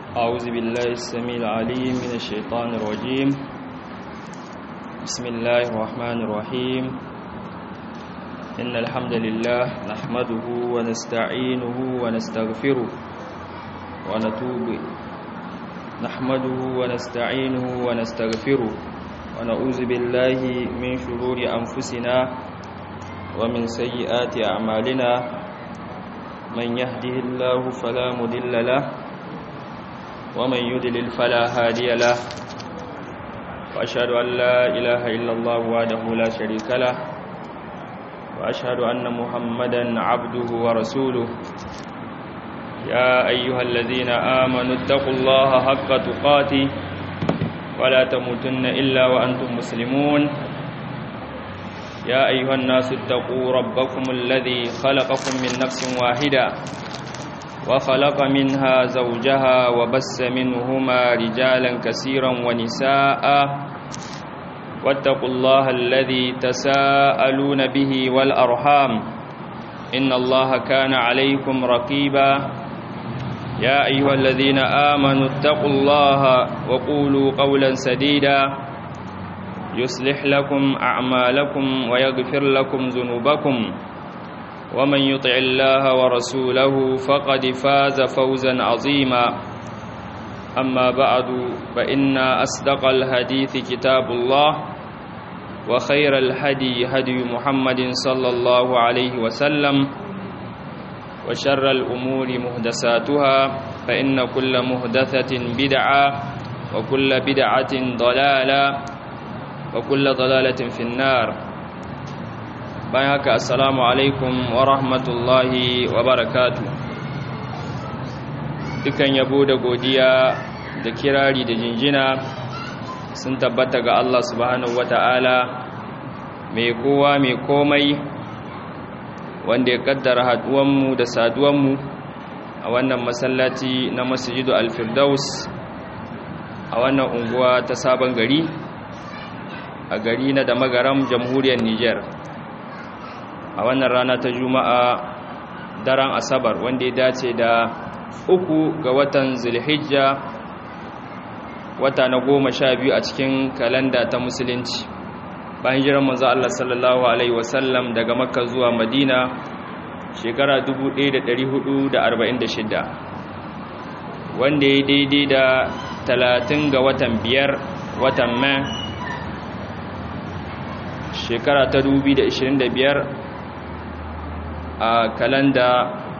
أعوذ بالله السميع العليم من الشيطان الرجيم بسم الله الرحمن الرحيم إن الحمد لله نحمده ونستعينه ونستغفره ونتوب نحمده ونستعينه ونستغفره ونعوذ بالله من شرور أنفسنا ومن سيئات أعمالنا من يهده الله فلا مضل له ومن يضلل فلا هادي له وأشهد أن لا إله إلا الله وحده لا شريك له وأشهد أن محمدا عبده ورسوله يا أيها الذين آمنوا اتقوا الله حق تقاته ولا تموتن إلا وأنتم مسلمون يا أيها الناس اتقوا ربكم الذي خلقكم من نفس واحدة وخلق منها زوجها وبس منهما رجالا كثيرا ونساء واتقوا الله الذي تساءلون به والأرحام إن الله كان عليكم رقيبا يا أيها الذين آمنوا اتقوا الله وقولوا قولا سديدا يصلح لكم أعمالكم ويغفر لكم ذنوبكم ومن يطع الله ورسوله فقد فاز فوزا عظيما أما بعد فإن أصدق الحديث كتاب الله وخير الهدي هدي محمد صلى الله عليه وسلم وشر الأمور مهدساتها فإن كل مهدثة بدعة وكل بدعة ضلالة وكل ضلالة في النار بايعك السلام عليكم ورحمة الله وبركاته dukan yabo da godiya da kirari da jinjina sun tabbata ga Allah subhanahu wata'ala mai kowa mai komai wanda ya kaddara haduwanmu da saduwanmu a wannan masallaci na masjidu al-firdaus a wannan unguwa ta sabon gari a gari na da magaram jamhuriyar Nijar a wannan rana ta juma'a daren asabar wanda ya dace da uku ga watan zulhijja wata na goma sha biyu a cikin kalanda ta musulunci bayan jiran manzo Allah sallallahu alaihi wasallam daga makka zuwa madina shekara 1446 wanda ya daidai da 30 ga watan biyar watan mai shekara ta 2025 a kalanda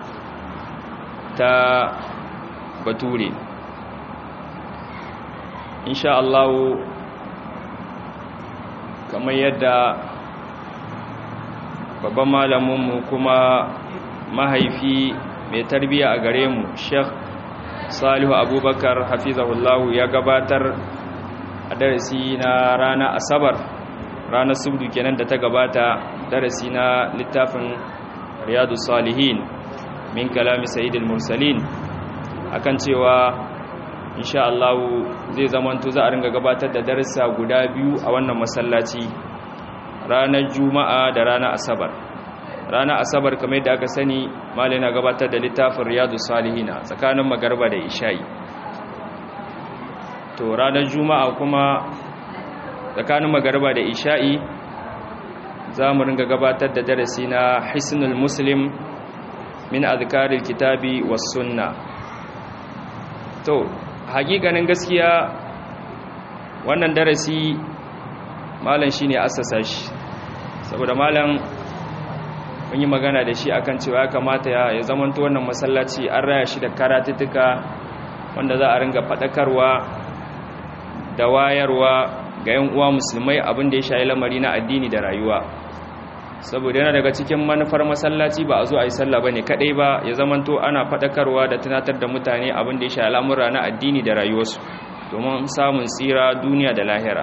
ta bature insha Allah kamar yadda babban malaminmu kuma mahaifi mai tarbiya a gare mu sheikh salihu abubakar hafizahullahu ya gabatar a darasi na rana asabar ranar subdu kenan da ta gabata darasi na littafin riyadu salihin min kalami sayyidul mursalin akan cewa insha Allah zai zamanto za a ringa gabatar da darussa guda biyu a wannan masallaci ranar juma'a da ranar asabar ranar asabar kamar yadda aka sani malai na gabatar da littafin riyadu salihina tsakanin magarba da isha'i to ranar juma'a kuma tsakanin magarba da isha'i za mu ringa gabatar da darasi na hisnul muslim min azkaril kitabi was sunna to hakikanin gaskiya wannan darasi malam shine assasa shi saboda malam mun yi magana da shi akan cewa ya kamata ya zamanto wannan masallaci an raya shi da karatuttuka wanda za a ringa fadakarwa da wayarwa ga yan uwa musulmai abin da ya shayi lamari na addini da rayuwa saboda yana daga cikin manufar masallaci ba a zo a yi sallah bane kadai ba ya zamanto ana fadakarwa da tunatar da mutane abin da ya shayi al'amura na addini da rayuwarsu domin samun tsira duniya da lahira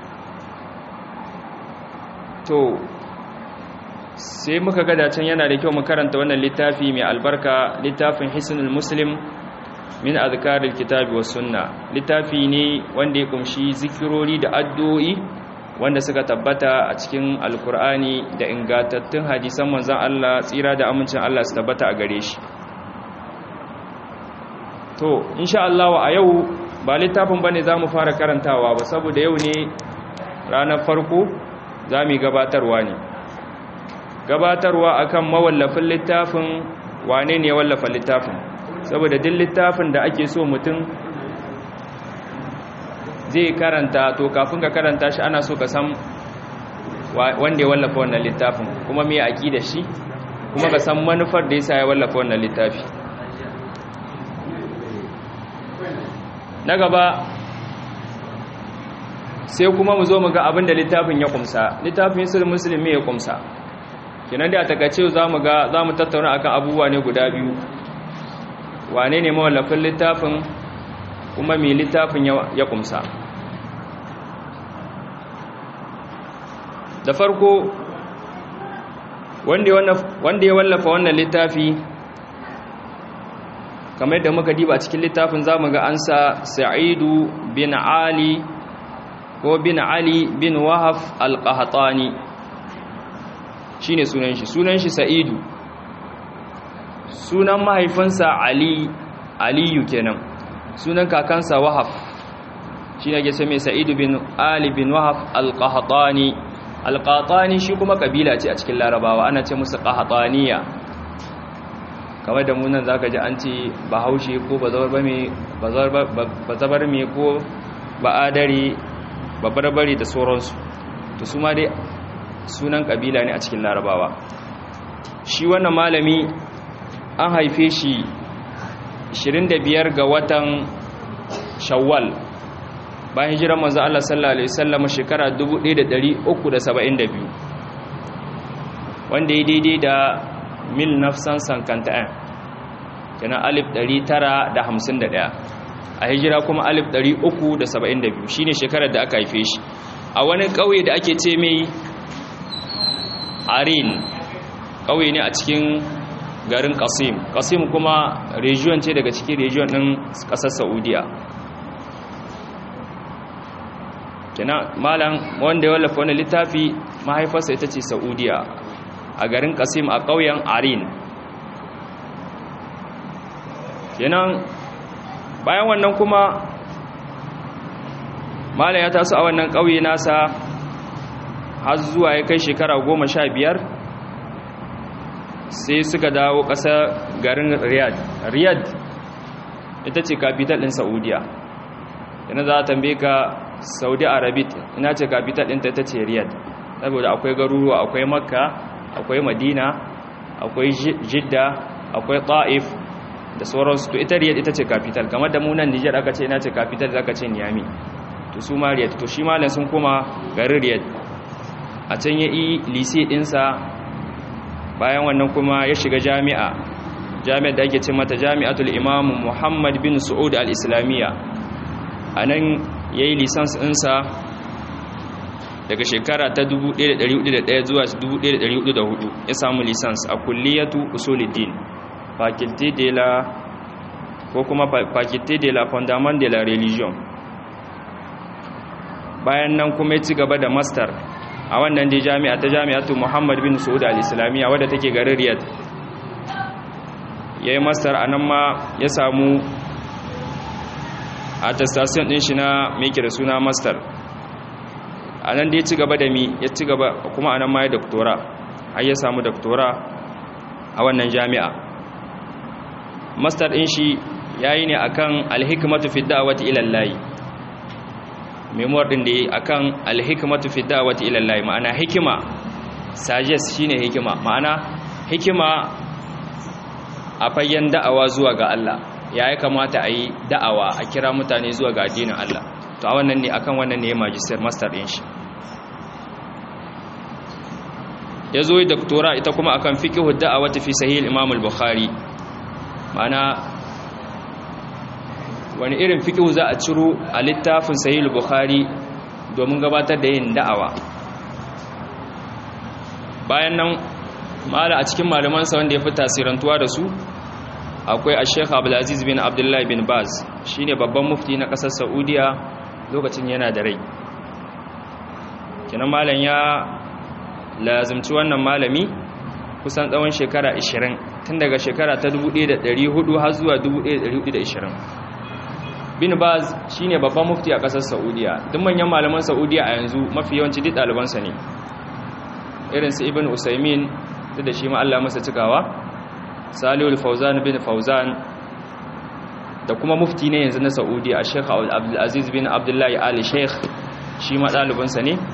to sai muka ga dacen yana da kyau mu karanta wannan littafi mai albarka littafin hisnul muslim min azkaril kitabi was sunna littafi ne wanda ya kumshi zikirori da addu'o'i wanda suka tabbata a cikin alkur'ani da ingantattun hadisan manzon Allah tsira da amincin Allah su tabbata a gare shi to insha Allah a yau ba littafin bane zamu fara karantawa ba saboda yau ne ranar farko zamu gabatarwa ne gabatarwa akan mawallafin littafin wane ne ya wallafa littafin saboda duk littafin da ake so mutum zai karanta to kafin ka karanta shi ana so ka san wanda ya wallafa wannan littafin kuma me da shi kuma ka san manufar da yasa ya wallafa wannan littafi na gaba sai kuma mu zo mu ga abin da littafin ya kumsa littafin sul musulmi ya kumsa kenan da a takaice za mu ga za mu tattauna akan abubuwa ne guda biyu wane ne mawallafin littafin kuma mai littafin ya kumsa da farko wanda ya wallafa wannan littafi kamar da muka diba cikin littafin zamu ga ansa sa'idu bin ali ko bin ali bin wahaf al-qahtani shine sunan shi sunan shi sa'idu sunan mahaifinsa ali aliyu kenan sunan kakansa wahaf shine ke ce mai sa'idu bin ali bin wahaf al-qahtani al-qahtani shi kuma kabila ce a cikin larabawa ana ce musu qahtaniya kamar da munan zaka ji an ce bahaushe ko bazabar me bazabar me ko ba'adari babarbari da sauransu to su ma dai sunan kabila ne a cikin larabawa shi wannan malami an haife shi 25 ga watan shawwal bayan hijirar manzo Allah sallallahu alaihi wasallam shekara 1372 wanda ya daidai da mil nafsan sankanta'an kenan alif 951 a hijira kuma alif 372 shine shekarar da aka haife shi a wani ƙauye da ake ce mai arin ƙauye ne a cikin garin kasim kasim kuma region ce daga cikin region ɗin ƙasar saudiya kenan malam wanda ya wallafa wani littafi mahaifarsa ita ce saudiya a garin kasim a ƙauyen arin kenan bayan wannan kuma malam ya taso a wannan ƙauye nasa har zuwa ya kai shekara goma sha biyar sai suka dawo ƙasar garin riyadh riyadh ita ce capital ɗin saudiya yana za a tambaye ka saudi arabit ina ce capital ɗinta ita ce riyadh saboda akwai garuruwa akwai makka akwai madina akwai jidda akwai ta'if da sauransu to ita riyadh ita ce capital kamar da munan nijar aka ce ina ce capital za ka ce niyami to su ma riyadh to shi malam sun koma garin riyadh a can ya yi lise ɗinsa bayan wannan kuma ya shiga jami'a jami'ar da ake ce mata jami'atul imam muhammad bin su'ud al-islamiyya a nan ya yi lisans ɗinsa daga shekara ta 1401 zuwa 1404 ya samu lisans a kulliyatu usuluddin faculté de la ko kuma faculté de la fondament de la religion bayan nan kuma ya ci gaba da master a wannan dai jami'a ta jami'atu Muhammad bin Saud al-Islamiyya wadda take garin Riyadh yayi master anan ma ya samu attestation din shi na me da suna master anan dai ya ci gaba da mi ya ci gaba kuma anan ma ya doctora har ya samu doctora a wannan jami'a master din shi yayi ne akan al-hikmatu fi da'wati ila Allah memoir din da yi akan alhikmatu fi da'wati ila Allah ma'ana hikima suggest shine hikima ma'ana hikima a fayyan da'awa zuwa ga Allah ya yi kamata a yi da'awa a kira mutane zuwa ga addinin Allah to a wannan ne akan wannan ne magister master din shi ya zo yi doktora ita kuma akan fiqhu da'awati fi sahih imam al-bukhari ma'ana wani irin fiƙihu za a ciro a littafin sahih bukhari domin gabatar da yin da'awa bayan nan mala a cikin malamansa wanda ya fi tasirantuwa da su akwai a sheikh abdulaziz bin abdullahi bin baz shine babban mufti na ƙasar saudiya lokacin yana da rai kinan malam ya lazimci wannan malami kusan tsawon shekara 20 tun daga shekara ta 1400 har zuwa 1420 bin baz shine babban mufti a kasar saudiya duk manyan malaman saudiya a yanzu mafi yawanci duk ɗalibansa ne irin su ibn usaimin duk da shi ma Allah masa cikawa salihul fauzan bin fauzan da kuma mufti ne yanzu na saudiya a sheikh abdulaziz bin abdullahi ali sheikh shi ma ɗalibinsa ne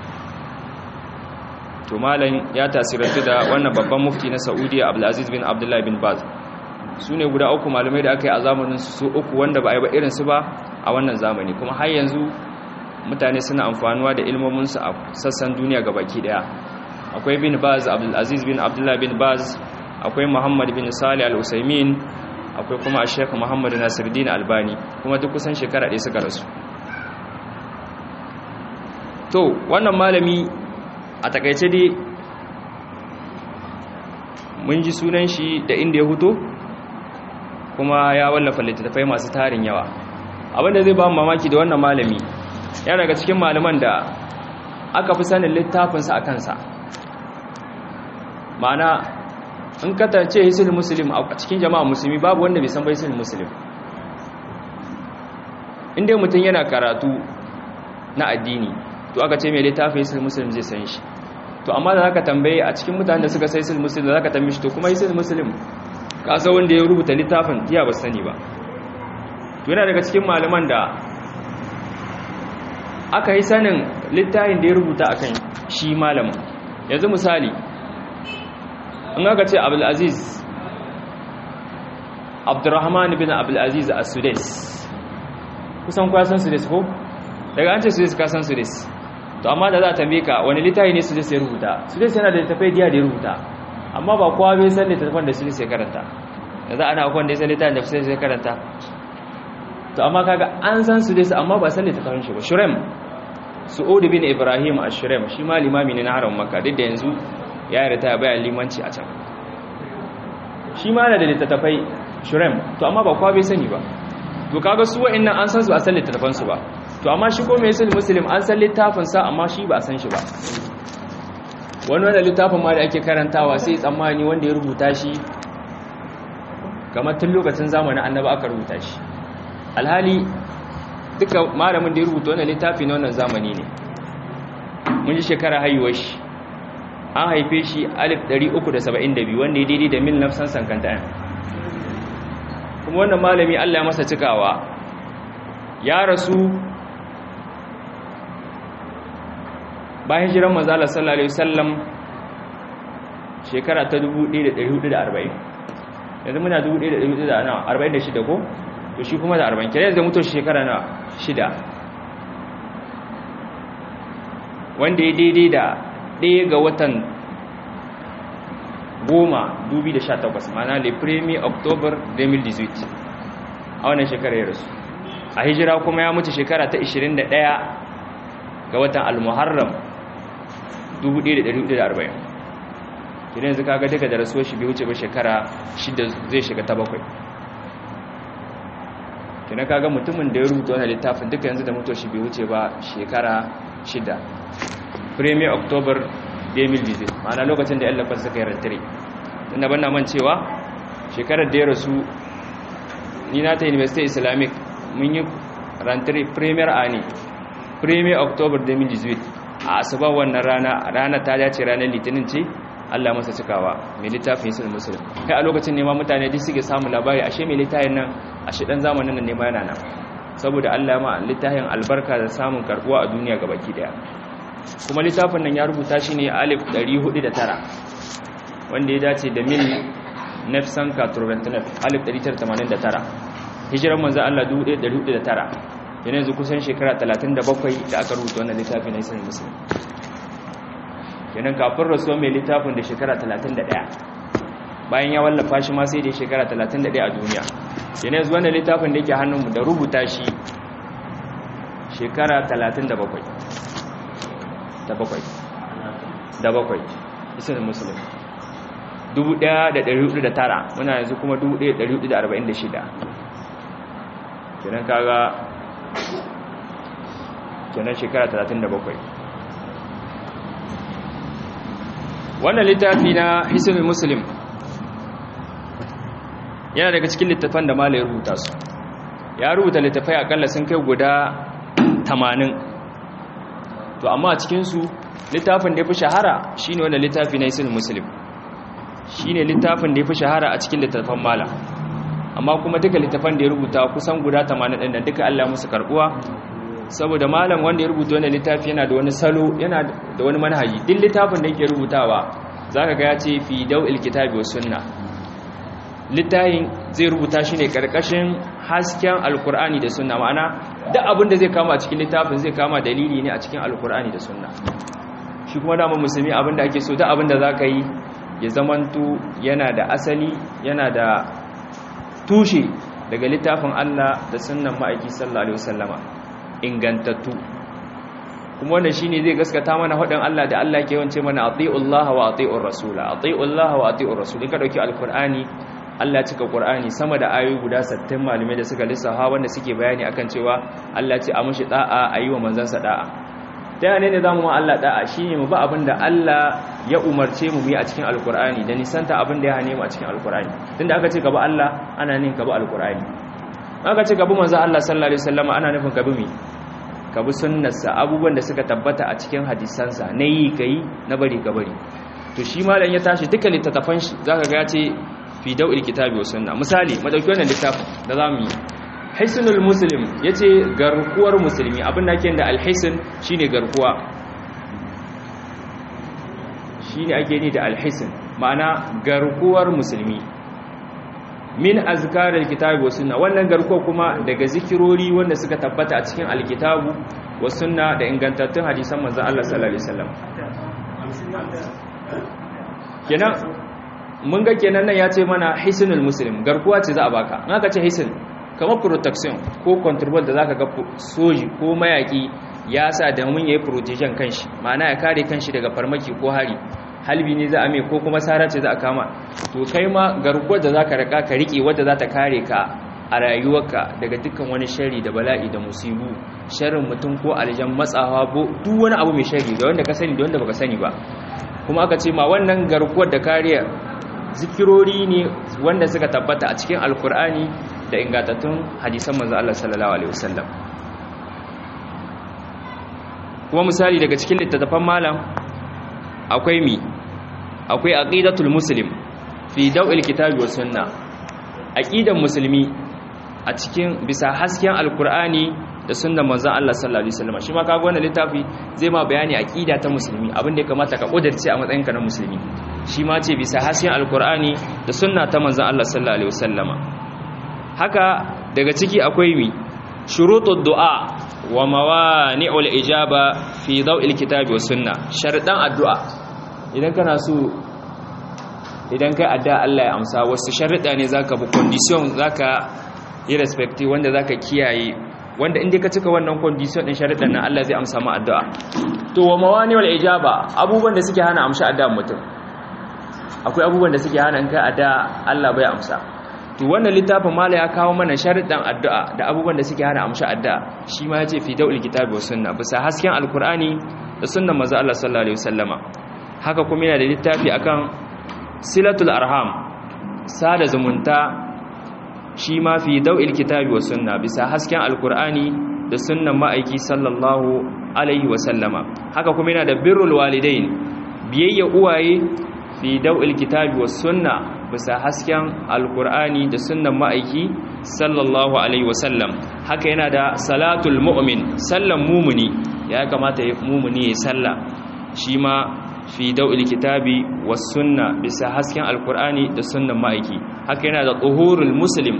to malam ya tasirantu da wannan babban mufti na saudiya abdulaziz bin abdullahi bin baz su ne guda uku malamai da aka yi a zamanin su uku wanda ba a yi ba irinsu ba a wannan zamani kuma har yanzu mutane suna amfanuwa da ilmominsu a sassan duniya ga baki daya akwai bin baz abdulaziz bin abdullahi bin baz akwai muhammad bin salih al-usaimin akwai kuma sheikh muhammad nasiruddin albani kuma duk kusan shekara ɗaya suka rasu to wannan malami a takaice dai mun ji sunan shi da inda ya huto kuma ya wallafa littattafai masu tarin yawa abinda zai ba mu mamaki da wannan malami ya daga cikin malaman da aka fi sanin littafinsa a kansa ma'ana in katance hisul muslim a cikin jama'a musulmi babu wanda bai san bai hisul muslim inda mutum yana karatu na addini to aka ce mai littafin hisul muslim zai san shi to amma da zaka tambaye a cikin mutanen da suka sai hisul muslim da zaka tambaye shi to kuma hisul muslim kasa wanda ya rubuta littafin iya ba sani ba to yana daga cikin malaman da aka yi sanin littafin da ya rubuta akan shi malamin yanzu misali in aka ce abdulaziz abdurrahman bin abdulaziz a sudais kusan kwasan sudais ko daga an ce sudais kasan sudais to amma da za a tambaye ka wani littafi ne sudais ya rubuta sudais yana da littafai diya da ya rubuta amma ba kowa bai san littafin da sudais ya karanta da za a na akwai da ya san littafin da sudais ya karanta to amma kaga an san sudais amma ba san littafin shi ba shurem su'ud bin ibrahim ash-shurem shi ma limami ne na haram makka duk da yanzu ya yi ritaya bayan limanci a can shi ma da littattafai shurem to amma ba kwa bai sani ba to kaga su wa'annan an san su a san littattafansu ba to amma shi ko mai sul muslim an san littafinsa amma shi ba a san shi ba wani wanda littafin ma da ake karantawa sai tsammani wanda ya rubuta shi kamar tun lokacin zamanin annaba aka rubuta shi alhali duka malamin da ya rubuta wannan littafi na wannan zamani ne mun ji shekara haihuwar shi an haife shi 1372 wanda ya daidai da mil nafsan sankanta kuma wannan malami Allah ya masa cikawa ya rasu bayan jiran mazala sallallahu alaihi wasallam shekara ta 1440 yanzu muna 1446 ko to shi kuma da 40 kire yanzu mutu shekara na shida wanda ya daidai da ɗaya ga watan goma 2018 mana le premier october 2018 a wannan shekara ya rasu a hijira kuma ya mutu shekara ta 21 ga watan al-muharram 1440 kina yanzu kaga daga da rasuwar shi bai wuce ba shekara shida zai shiga ta bakwai kina kaga mutumin da ya rubuta wannan littafin duka yanzu da mutuwar shi bai wuce ba shekara shida premier october 2018 ma'ana lokacin da yan lafar suka yi rantare tunda ban na man cewa shekarar da ya rasu ni na ta university islamic mun yi rantare premier a ne premier october 2018 a asuba wannan rana rana ta dace ranar litinin ce allah masa cikawa mai littafin yin musulun kai a lokacin nema mutane duk suke samun labari ashe mai littafin nan ashe dan zamanin nan nema yana nan saboda allah ma littafin albarka da samun karbuwa a duniya gabaki daya kuma littafin nan ya rubuta shi ne alif 409 wanda ya dace da mil nefsan katurbentinef alif 1989 hijiran manzan Allah 1409 yana yanzu kusan shekara 37 da aka rubuta wannan littafin na isan musulun yanan kafin rasuwa mai littafin da shekara 31 bayan ya wallafa shi ma sai da shekara 31 a duniya yana yanzu wannan littafin da yake hannunmu da rubuta shi shekara 37 da bakwai da bakwai isin musulun 1409 muna yanzu kuma 1446 kenan kaga kenan shekara 37 wannan littafi na isin musulun yana daga cikin littafan da malai rubuta su ya rubuta littafai akalla sun kai guda 80 to amma a cikinsu littafin da ya fi shahara shine wanda littafi na isil muslim shine littafin da ya fi shahara a cikin littafan malam amma kuma duka littafan da ya rubuta kusan guda 80 ɗin da duka Allah musu karbuwa saboda malam wanda ya rubuta wannan littafi yana da wani salo yana da wani manhaji duk littafin da yake rubutawa zaka ga ya ce fi daw'il kitabi was sunna littafin zai rubuta shi ne karkashin hasken alkur'ani da sunna ma'ana duk abin da zai kama a cikin littafin zai kama dalili ne a cikin alkur'ani da sunna shi kuma dama musulmi abin da ake so duk abin da za ka yi ya zamanto yana da asali yana da tushe daga littafin Allah da sunnan ma'aiki sallallahu alaihi wasallama ingantattu kuma wannan shine zai gaskata mana hadin Allah da Allah ke yawance mana atiullaha wa atiur rasula atiullaha wa atiur rasul in ka dauki alqur'ani Allah cika Qur'ani sama da ayoyi guda 60 malume da suka lissafa wanda suke bayani akan cewa Allah ce a mushi da'a ayi wa manzansa da'a da ne ne zamu ma Allah da'a shine mu ba abinda Allah ya umarce mu yi a cikin alqur'ani da nisanta abinda ya hane mu a cikin alqur'ani tunda aka ce gaba Allah ana nin gaba alqur'ani aka ce gaba manzo Allah sallallahu alaihi wasallam ana nufin gaba mi ka bi sunnarsa abubuwan da suka tabbata a cikin hadisansa na yi ka yi na bari ka bari to shi malam ya tashi duka littattafan shi za ka ga ce fi dau'il kitabi wa sunna misali madauki wannan littafin da za mu yi hisnul muslim ya ce garkuwar musulmi abin da ake da alhisin shi ne garkuwa shi ne ake ni da alhisin ma'ana garkuwar musulmi min azkarar kitabi wa sunna wannan garkuwa kuma daga zikirori wanda suka tabbata a cikin alkitabu wa sunna da ingantattun hadisan manzon Allah sallallahu alaihi wasallam kenan mun ga kenan nan ya ce mana hisnul muslim garkuwa ce za a baka in aka ce hisn kamar protection ko control da zaka ga soji ko mayaki ya sa da mun yayi protection kanshi ma'ana ya kare kanshi daga farmaki ko hari halbi ne za a mai ko kuma sara ce za a kama to kai ma garkuwar da za ka raka ka riƙe wadda za ta kare ka a rayuwarka daga dukkan wani shari da bala'i da musibu sharin mutum ko aljan matsawa duk wani abu mai shari da wanda ka sani da wanda baka sani ba kuma aka ce ma wannan garkuwar da kariyar zikirori ne wanda suka tabbata a cikin alkur'ani da ingantattun hadisan manzo Allah sallallahu alaihi wasallam kuma misali daga cikin littattafan malam akwai mi akwai aqidatul muslim fi daw'il kitabi was sunna aqidan musulmi a cikin bisa hasken alqur'ani da sunnan manzon Allah sallallahu alaihi wasallam shi ma kaga wannan littafi zai ma bayani aqida ta musulmi abin da ya kamata ka kudirce a matsayin ka na musulmi shi ma ce bisa hasken alqur'ani da sunna ta manzon Allah sallallahu alaihi wasallama haka daga ciki akwai mi shurutud du'a wa mawani'ul ijaba fi daw'il kitabi was sunna sharadan addu'a idan kana so idan kai addu'a Allah ya amsa wasu sharuda ne zaka bi condition zaka yi respect wanda zaka kiyaye wanda inda ka cika wannan condition din sharudan nan Allah zai amsa ma addu'a to wa mawani'ul ijaba abubuwan da suke hana amsa addu'a mutum akwai abubuwan da suke hana in kai addu'a Allah bai amsa to wannan littafin mala ya kawo mana sharuɗan addu'a da abubuwan da suke hana amsa addu'a shi ma yace fi daul kitabi was sunna bisa hasken alqur'ani da sunnan manzo Allah sallallahu alaihi wasallama haka kuma yana da littafi akan silatul arham sada zumunta shi ma fi daul kitabi was sunna bisa hasken alqur'ani da sunnan ma'aiki sallallahu alaihi wasallama haka kuma yana da birrul walidain biyayya uwaye fi daul kitabi was sunna bisa hasken alkur'ani da sunnan ma'aiki sallallahu alaihi wasallam haka yana da salatul mu'min sallan mumuni ya kamata ya mumuni ya salla shi ma fi da'il kitabi was sunna bisa hasken alkur'ani da sunnan ma'aiki haka yana da tuhurul muslim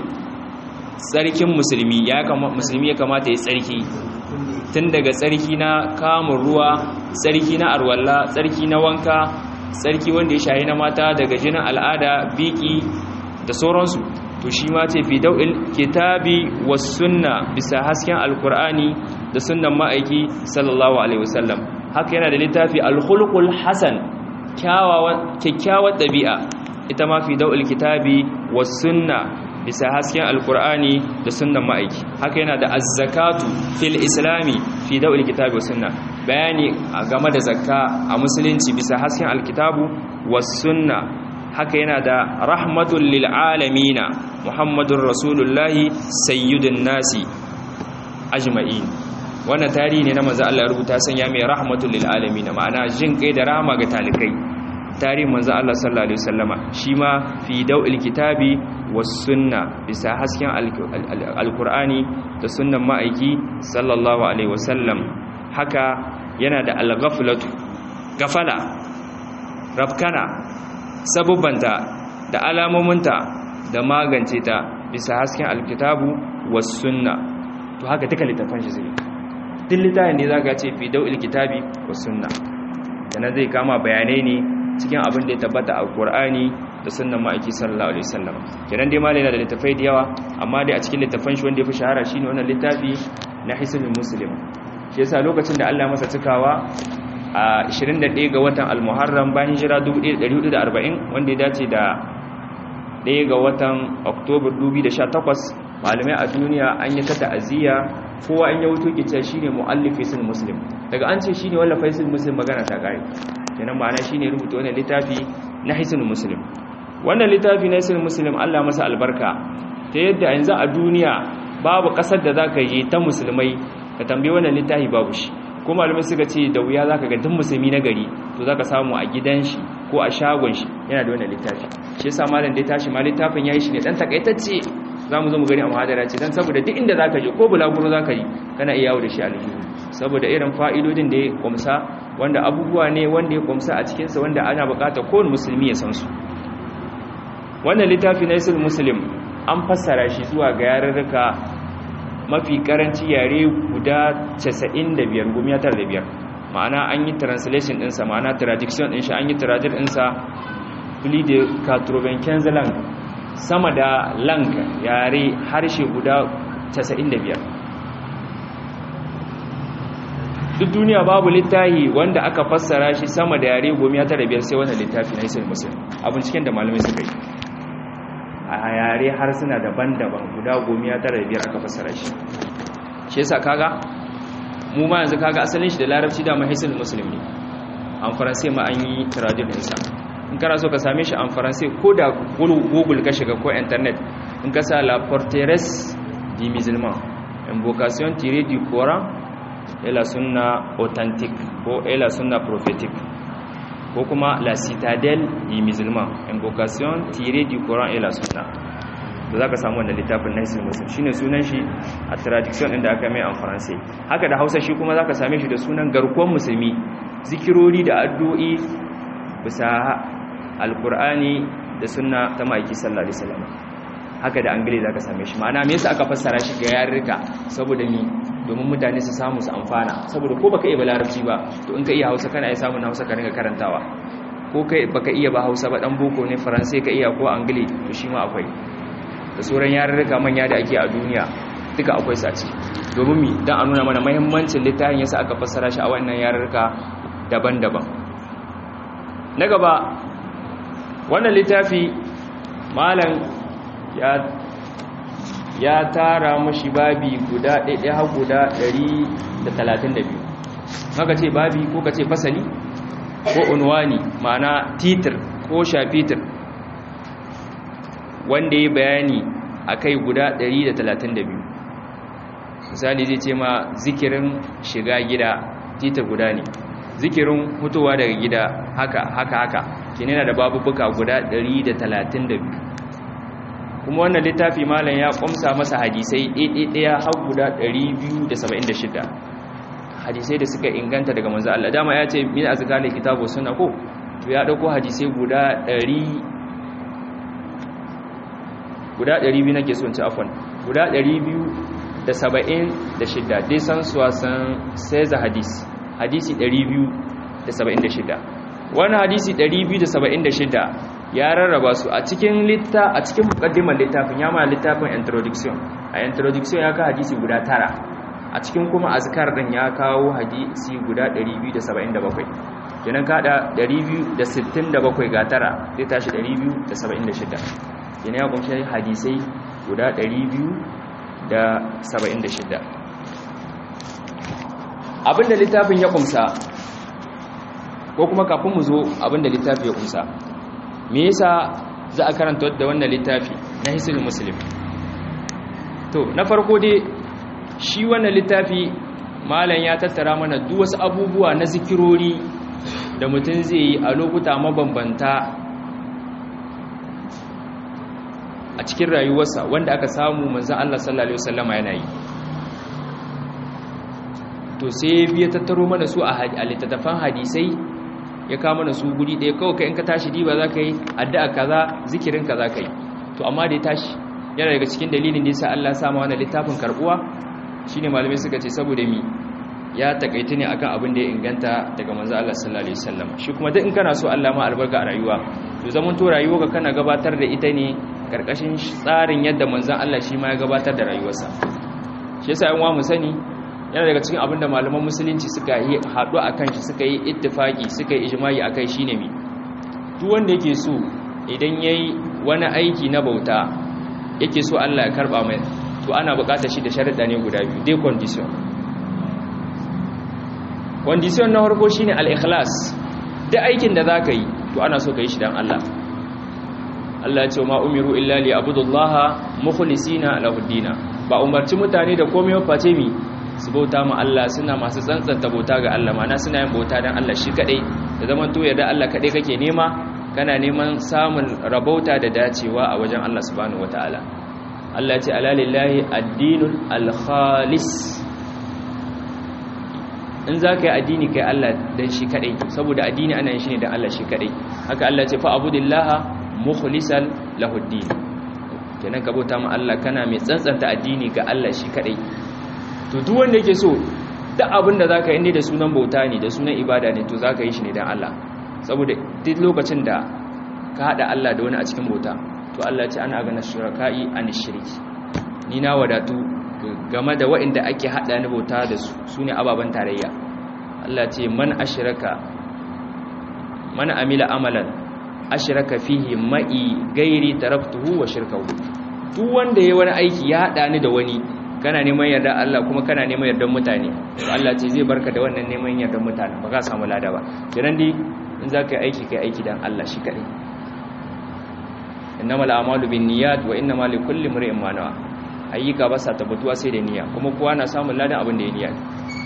tsarkin musulmi ya kamata musulmi ya kamata ya tsarki tun daga tsarki na kamun ruwa tsarki na arwalla tsarki na wanka tsarki wanda ya shahi na mata daga jinin al'ada biki da sauransu to shi ma ce fi dau'il kitabi was sunna bisa hasken alkur'ani da sunnan ma'aiki sallallahu alaihi wasallam haka yana da littafi alkhulqul hasan kyakkyawar ɗabi'a ita ma fi dau'il kitabi was sunna bisa hasken alkur'ani da sunnan ma'aiki haka yana da azzakatu fil islami fi dau'il kitabi was sunna bayani game da zakka a musulunci bisa hasken alkitabu was sunna haka yana da rahmatul lil alamina muhammadur rasulullahi sayyidun nasi ajma'in wannan tarihi ne na manzo Allah ya rubuta sanya mai rahmatul lil alamin ma'ana jin kai da rahama ga talikai tarihin manzo Allah sallallahu alaihi wasallama shi ma fi daw'il kitabi was sunna bisa hasken alqur'ani da sunnan ma'aiki sallallahu alaihi wasallam haka yana da al-ghaflatu gafala rafkana sabubanta da alamominta da magance ta bisa hasken alkitabu was sunna to haka duka littafan shi zai duk littafin ne zaka ce fi daw'il kitabi was sunna sannan zai kama bayanai ne cikin abin da ya tabbata a Qur'ani da sunnan ma'aiki sallallahu alaihi wasallam kenan dai malai yana da littafai da yawa amma dai a cikin littafan shi wanda ya fi shahara shine wannan littafi na Hisnul Muslim shi yasa lokacin da Allah masa cikawa a 21 ga watan Al-Muharram bayan hijira 1440 wanda ya dace da 1 ga watan Oktoba 2018 malamai a duniya an yi ta ta'aziyya kowa an yi wuto kice shine muallif Hisnul Muslim daga an ce shine wallafa Hisnul Muslim magana ta kare kenan ma'ana shine rubuta wannan littafi na Hisnul Muslim wannan littafi na Hisnul Muslim Allah masa albarka ta yadda yanzu a duniya babu kasar da zaka yi ta musulmai ka tambaye wannan littafi babu shi ko malamai suka ce da wuya zaka ga duk musulmi na gari to zaka samu a gidan shi ko a shagon shi yana da wannan littafi shi yasa malam da ya tashi ma littafin yayi shi ne dan takaitacce zamu zo mu gani a muhadara ce dan saboda duk inda zaka je ko bulaguro zaka yi kana iya yawo da shi a aljihu saboda irin fa'idodin da ya kumsa wanda abubuwa ne wanda ya kumsa a cikin sa wanda ana bukata kowane musulmi ya san su wannan littafi na isul muslim an fassara shi zuwa ga yarurruka mafi karanci yare guda 95 gumiya tar da biyar ma'ana an yi translation ɗinsa ma'ana traduction ɗin shi an yi traduction ɗinsa fili da katrobenken lang sama da lang yare harshe guda 95 duk duniya babu littafi wanda aka fassara shi sama da yare gumiya tar da biyar sai wannan littafi na isil musulun abin cikin da malamai suka yi a yare harsuna daban-daban guda gomiya tara biyar aka fassara shi shi yasa kaga mu ma yanzu kaga asalin shi da larabci da mahisul musulmi an faransai ma an yi traduction ɗinsa in kana so ka same shi an faransai ko da google ka shiga ko internet in ka sa la porteresse du musulman invocation tirée du coran et la sunna authentique ko et la sunna prophétique ko kuma la citadelle du musulman invocation tirée du Coran et la sunna da zaka samu wannan littafin na Hisnul Muslim shine sunan shi a traduction din da aka mai a Faransai haka da Hausa shi kuma zaka same shi da sunan garkuwar musulmi zikirori da addu'o'i bisa alqur'ani da sunna ta maiki sallallahu alaihi wasallam haka da angile zaka same shi ma'ana me yasa aka fassara shi ga yarurruka saboda ni domin mutane su samu su amfana saboda ko baka iya ba larabci ba to in ka iya hausa kana iya samun hausa ka ringa karantawa ko kai baka iya ba hausa ba dan boko ne faransai ka iya ko angile to shi ma akwai da sauran yarurruka manya da ake a duniya duka akwai su a ciki domin mi dan a nuna mana muhimmancin littafin yasa aka fassara shi a wannan yarurruka daban-daban na gaba wannan littafi malam ya ya tara mashi babi guda ɗaiɗai har guda 132 maka ce babi ko ka ce fasali ko unwani ma'ana titir ko shafitir wanda ya bayani a kai guda 132 misali zai ce ma zikirin shiga gida titir guda ne zikirin hutowa daga gida haka haka haka kinina da babubuka guda 132 kuma wannan littafi malam ya kumsa masa hadisai ɗaiɗaiɗaya har guda 276 hadisai da suka inganta daga manzo Allah dama ya ce min azkari kitabu sunna ko to ya dauko hadisai guda 100 guda 200 nake son ci afwan guda 276 dai san suwa san sai za hadisi hadisi 276 wannan hadisi 276 ya rarraba su a cikin litta a cikin mukaddimar littafin ya ma littafin introduction a introduction ya ka hadisi guda tara a cikin kuma azkar din ya kawo hadisi guda 277 kenan kada 267 ga tara zai tashi 276 kenan ya kunshi hadisai guda 276 abinda littafin ya kumsa ko kuma kafin mu zo abinda littafi ya kumsa me yasa za a karanta da wannan littafi na hisnul muslim to na farko dai shi wannan littafi malam ya tattara mana duk wasu abubuwa na zikirori da mutum zai yi a lokuta mabambanta a cikin rayuwarsa wanda aka samu manzan Allah sallallahu Alaihi wasallama yana yi to sai biya tattaro mana su a littattafan hadisai ya kama mana su guri ɗaya kawai ka in ka tashi diba za ka yi addu'a kaza zikirin ka za ka yi to amma da ya tashi yana daga cikin dalilin da ya sa Allah sama wani littafin karbuwa shine malamai suka ce saboda mi ya takaita ne akan abin da ya inganta daga manzo Allah sallallahu alaihi wasallam shi kuma duk in kana so Allah ma albarka a rayuwa to zaman to rayuwa kana gabatar da ita ne karkashin tsarin yadda manzon Allah shi ma ya gabatar da rayuwarsa shi yasa yan mu sani yana daga cikin abin da malaman musulunci suka yi haɗu akan shi suka yi ittifaki suka yi ijma'i akai shine mi duk wanda yake so idan yayi wani aiki na bauta yake so Allah ya karba mai to ana buƙatar shi da sharuɗa ne guda biyu dai condition condition na farko shine al-ikhlas duk aikin da zaka yi to ana so ka yi shi dan Allah Allah ya ce ma umiru illa li abudullaha mukhlisina lahu dina ba umarci mutane da komai ba face mi su bauta ma Allah suna masu tsantsanta bauta ga Allah mana suna yin bauta dan Allah shi kadai da zaman to yarda Allah kadai kake nema kana neman samun rabauta da dacewa a wajen Allah subhanahu wataala Allah ya ce ala lillahi ad-dinul al-khalis in za ka yi addini kai Allah dan shi kadai saboda addini ana yin shi ne dan Allah shi kadai haka Allah ya ce fa abudillaha mukhlisan lahu ad-din kenan ka bauta ma Allah kana mai tsantsanta addini ga Allah shi kadai to duk wanda yake so duk abin da zaka yi ne da sunan bauta ne da sunan ibada ne to zaka yi shi ne dan Allah saboda duk lokacin da ka hada Allah da wani a cikin bauta to Allah ya ce ana ganin shuraka'i an shirki ni na wadatu game da waɗanda ake hada ni bauta da su sune ababan tarayya Allah ya ce man ashraka man amila amalan ashraka fihi ma'i gairi taraktuhu wa shirkahu duk wanda yayi wani aiki ya hada ni da wani kana neman yarda Allah kuma kana neman yardan mutane to Allah ce zai barka da wannan neman yardan mutane ba ka samu lada ba kiran dai in zaka yi aiki kai aiki dan Allah shi kadai innamal a'malu binniyat wa innamal likulli imrin ma nawa ayyuka ba sa tabbatuwa sai da niyya kuma kowa na samun ladan abin da ya niyya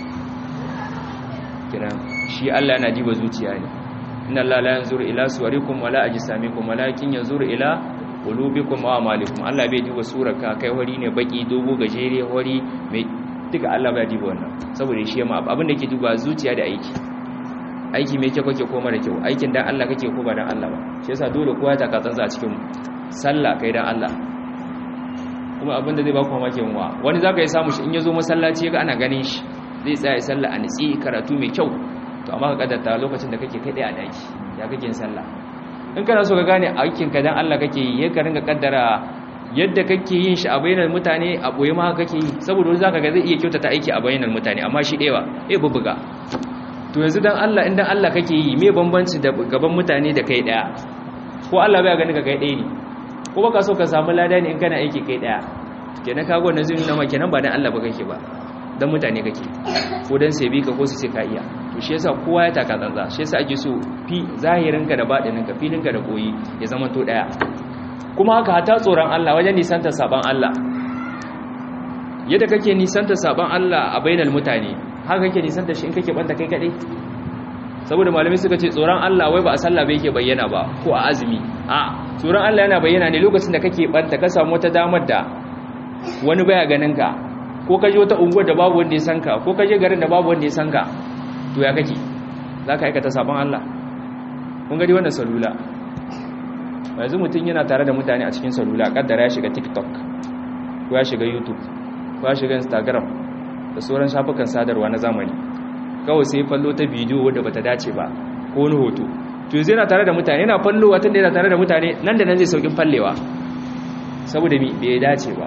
kiran shi Allah yana diba zuciya ne inna Allah la yanzuru ila suwarikum wala ajsamikum walakin yanzuru ila qulubikum wa amalikum Allah bai duba surarka kai wari ne baki dogo gajere wari mai duka Allah bai duba wannan saboda shi ma abin da yake duba zuciya da aiki aiki mai kyau kake ko mara kyau aikin dan Allah kake ko ba dan Allah ba shi yasa dole kowa ta katsansa a cikin sallah kai dan Allah kuma abin da zai ba ku mamakin wa wani zaka yi samu shi in yazo masallaci ga ana ganin shi zai tsaya sallah a nitsi karatu mai kyau to amma ka kaddata lokacin da kake kai a daki ya kake yin sallah in kana so ka gane aikin ka dan Allah kake yi ka ringa kaddara yadda kake yin shi a bayanan mutane a boye ma kake yi saboda wani zaka ga zai iya kyautata aiki a bayanan mutane amma shi dewa eh bubuga to yanzu dan Allah in dan Allah kake yi me bambanci da gaban mutane da kai daya ko Allah bai gani ka kai daya ne ko baka so ka samu lada ne in kana aiki kai daya kenan kago wannan zai nuna ma kenan ba dan Allah ba kake ba dan mutane kake ko dan sai bi ka ko su ce ka iya to shi yasa kowa ya taka tsantsa shi yasa ake so fi zahirinka da baɗininka filinka da koyi ya zama to daya kuma haka hata tsoron Allah wajen nisanta saban Allah yadda kake nisanta saban Allah a bainal mutane haka kake nisanta shi in kake banta kai kadai saboda malamai suka ce tsoron Allah wai ba a sallah bai yake bayyana ba ko a azumi a tsoron Allah yana bayyana ne lokacin da kake banta ka samu wata damar da wani baya ganin ka ko ka je wata unguwar da babu wanda ya san ka ko ka je garin da babu wanda ya san ka to ya kake za ka aikata sabon Allah kun gadi wannan salula yanzu mutum yana tare da mutane a cikin salula kaddara ya shiga tiktok ko ya shiga youtube ko ya shiga instagram da sauran shafukan sadarwa na zamani kawai sai fallo ta bidiyo wadda bata dace ba ko wani hoto to yanzu yana tare da mutane yana fallowa tun da yana tare da mutane nan da nan zai saukin fallewa saboda mi bai dace ba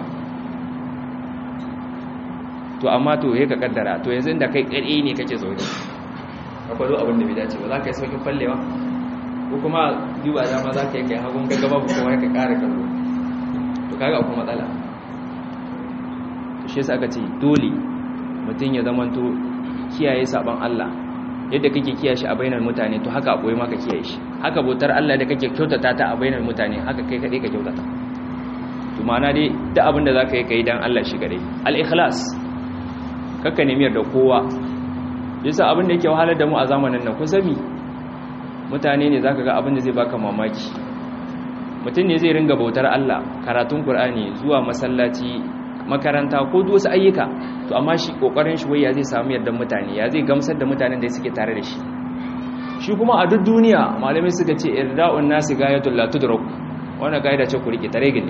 to amma to ya ka kaddara to yanzu inda kai kare ne kake zaune ka kwallo abin da bai dace ba za ka yi saukin fallewa ko kuma duba dama za ka yi kai hagun gaga babu kowa ya ka kara kallo to kaga akwai matsala to shi yasa aka ce dole mutum ya zama to kiyaye saban Allah yadda kake kiyaye shi a bainar mutane to haka akwai ma ka kiyaye shi haka bautar Allah da kake kyautata ta a bainar mutane haka kai kadai ka kyautata to ma'ana dai duk abin da zaka yi kai dan Allah shi gare al-ikhlas kakka nemi yarda kowa yasa abin da yake wahalar da mu a zamanin nan kun sani mutane ne zaka ga abin da zai baka mamaki mutum ne zai ringa bautar Allah karatun Qur'ani zuwa masallaci makaranta ko duk wasu ayyuka to amma shi kokarin shi wai ya zai samu yardan mutane ya zai gamsar da mutanen da suke tare da shi shi kuma a duk duniya malamai suka ce irda'un nasi gayatul la tudrak wannan gaida ce ku rike tare gine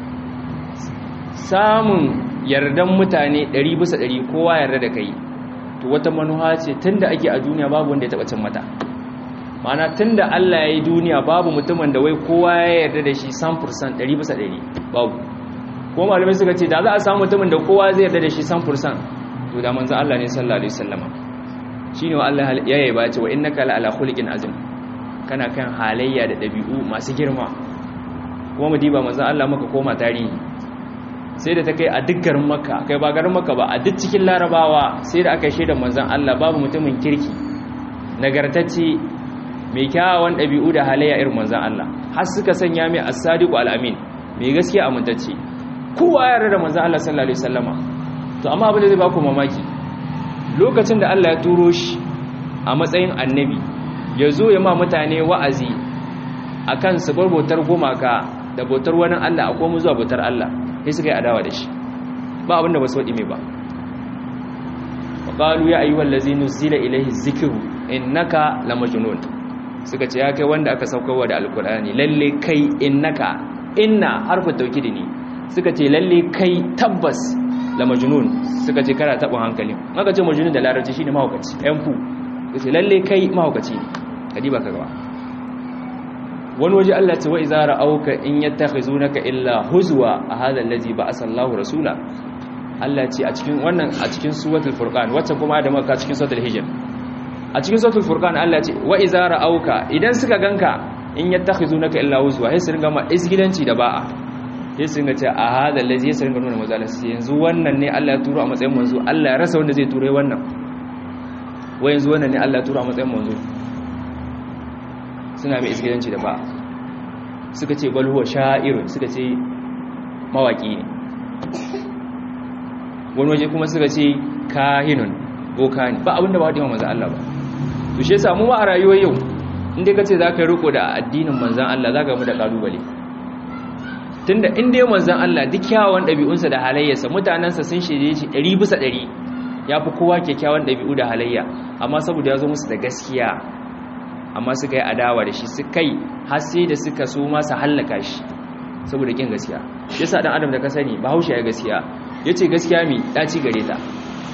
samun yardan mutane 100 bisa 100 kowa yarda da kai to wata manuha ce tunda ake a duniya babu wanda ya taba cin mata mana tunda Allah ya yi duniya babu mutumin da wai kowa ya yarda da shi 100% 100 bisa 100 babu ko malamai suka ce da za a samu mutumin da kowa zai yarda da shi 100% to da manzo Allah ne sallallahu alaihi wasallama shine wa Allah ya yaba ce wa innaka la ala khuliqin azim kana kan halayya da dabi'u masu girma kuma mu diba manzo Allah maka koma tarihi sai da ta kai a duk garin makka kai ba garin makka ba a duk cikin larabawa sai da aka shaida manzon Allah babu mutumin kirki nagartacce mai kyawawan dabi'u da halayya irin manzon Allah har suka sanya mai as-sadiqu al-amin mai gaskiya amintacce kowa ya yarda da manzon Allah sallallahu alaihi wasallama to amma abin da zai baku mamaki lokacin da Allah ya turo shi a matsayin annabi ya zo ya ma mutane wa'azi akan su bar bautar gumaka da bautar wani Allah a komu zuwa bautar Allah sai suka yi adawa da shi ba abinda ba su waɗi mai ba qalu ya ayyuhal ladzina nuzila ilayhi dhikru innaka lamajnun suka ce ya kai wanda aka saukarwa da alqur'ani lalle kai innaka inna harfu tawkidi ne suka ce lalle kai tabbas lamajnun suka ce kana tabin hankali maka ce majnun da larabci shine mahaukaci ɗan fu suka ce lalle kai mahaukaci ne kadiba ka gaba wani waje Allah ce wa iza ra'auka in yattakhizunaka illa huzwa a hadha allazi ba'asa Allahu rasula Allah ce a cikin wannan a cikin suratul furqan wacce kuma da maka cikin suratul hijr a cikin suratul furqan Allah ce wa iza ra'auka idan suka ganka in yattakhizunaka illa huzwa sai su ringa ma isgidanci da ba'a sai su ringa ce a hadha allazi sai ringa nuna mazala sai yanzu wannan ne Allah ya turo a matsayin manzo Allah ya rasa wanda zai turo wannan wa yanzu wannan ne Allah ya turo a matsayin manzo suna mai isgidanci da ba suka ce balhuwa sha'irun suka ce mawaki ne wani waje kuma suka ce kahinun boka ne ba abinda ba haɗe manzan Allah ba to shi samu ma a rayuwar yau inda ka ce za ka riko da addinin manzan Allah za ka mu da ƙalubale tunda inda ya manzan Allah duk kyawun ɗabi'unsa da halayyarsa mutanensa sun shirye shi ɗari bisa ɗari ya fi kowa kyakkyawan ɗabi'u da halayya amma saboda ya zo musu da gaskiya amma suka yi adawa da shi su kai har sai da suka so masa hallaka shi saboda kin gaskiya yasa dan adam da ka sani bahaushe ya gaskiya yace gaskiya mi daci gare ta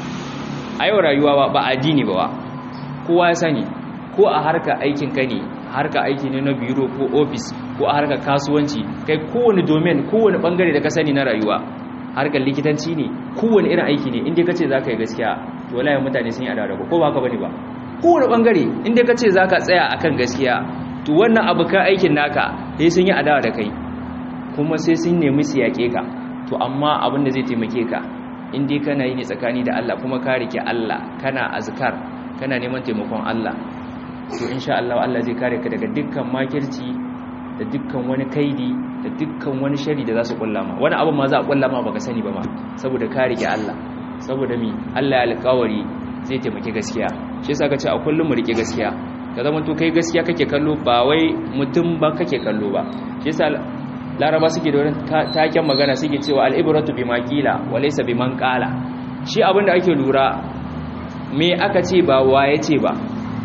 a yau rayuwa ba addini ba kowa ya sani ko a harka aikin ka ne harka aiki ne na biro ko office ko a harka kasuwanci kai kowane domain kowane bangare da ka sani na rayuwa harkar likitanci ne kowane irin aiki ne inda kace zaka yi gaskiya to wallahi mutane sun yi adawa ko ba haka bane ba kowane bangare inda ka ce za ka tsaya a kan gaskiya to wannan abu ka aikin naka sai sun yi adawa da kai kuma sai sun nemi su yaƙe ka to amma abin da zai taimake ka inda kana yi ne tsakani da Allah kuma ka rike Allah kana azkar kana neman taimakon Allah to insha Allah Allah zai kare ka daga dukkan makirci da dukkan wani kaidi da dukkan wani shari da za su kullama wani abu ma za a kullama baka sani ba ma saboda ka rike Allah saboda mi Allah ya alƙawari zai taimaki gaskiya shi yasa kace a kullum mu rike gaskiya ka zama to kai gaskiya kake kallo ba wai mutum ba kake kallo ba shi yasa laraba suke da wani taken magana suke cewa al-ibratu bima qila wa laysa biman qala shi abinda ake lura me aka ce ba waye ce ba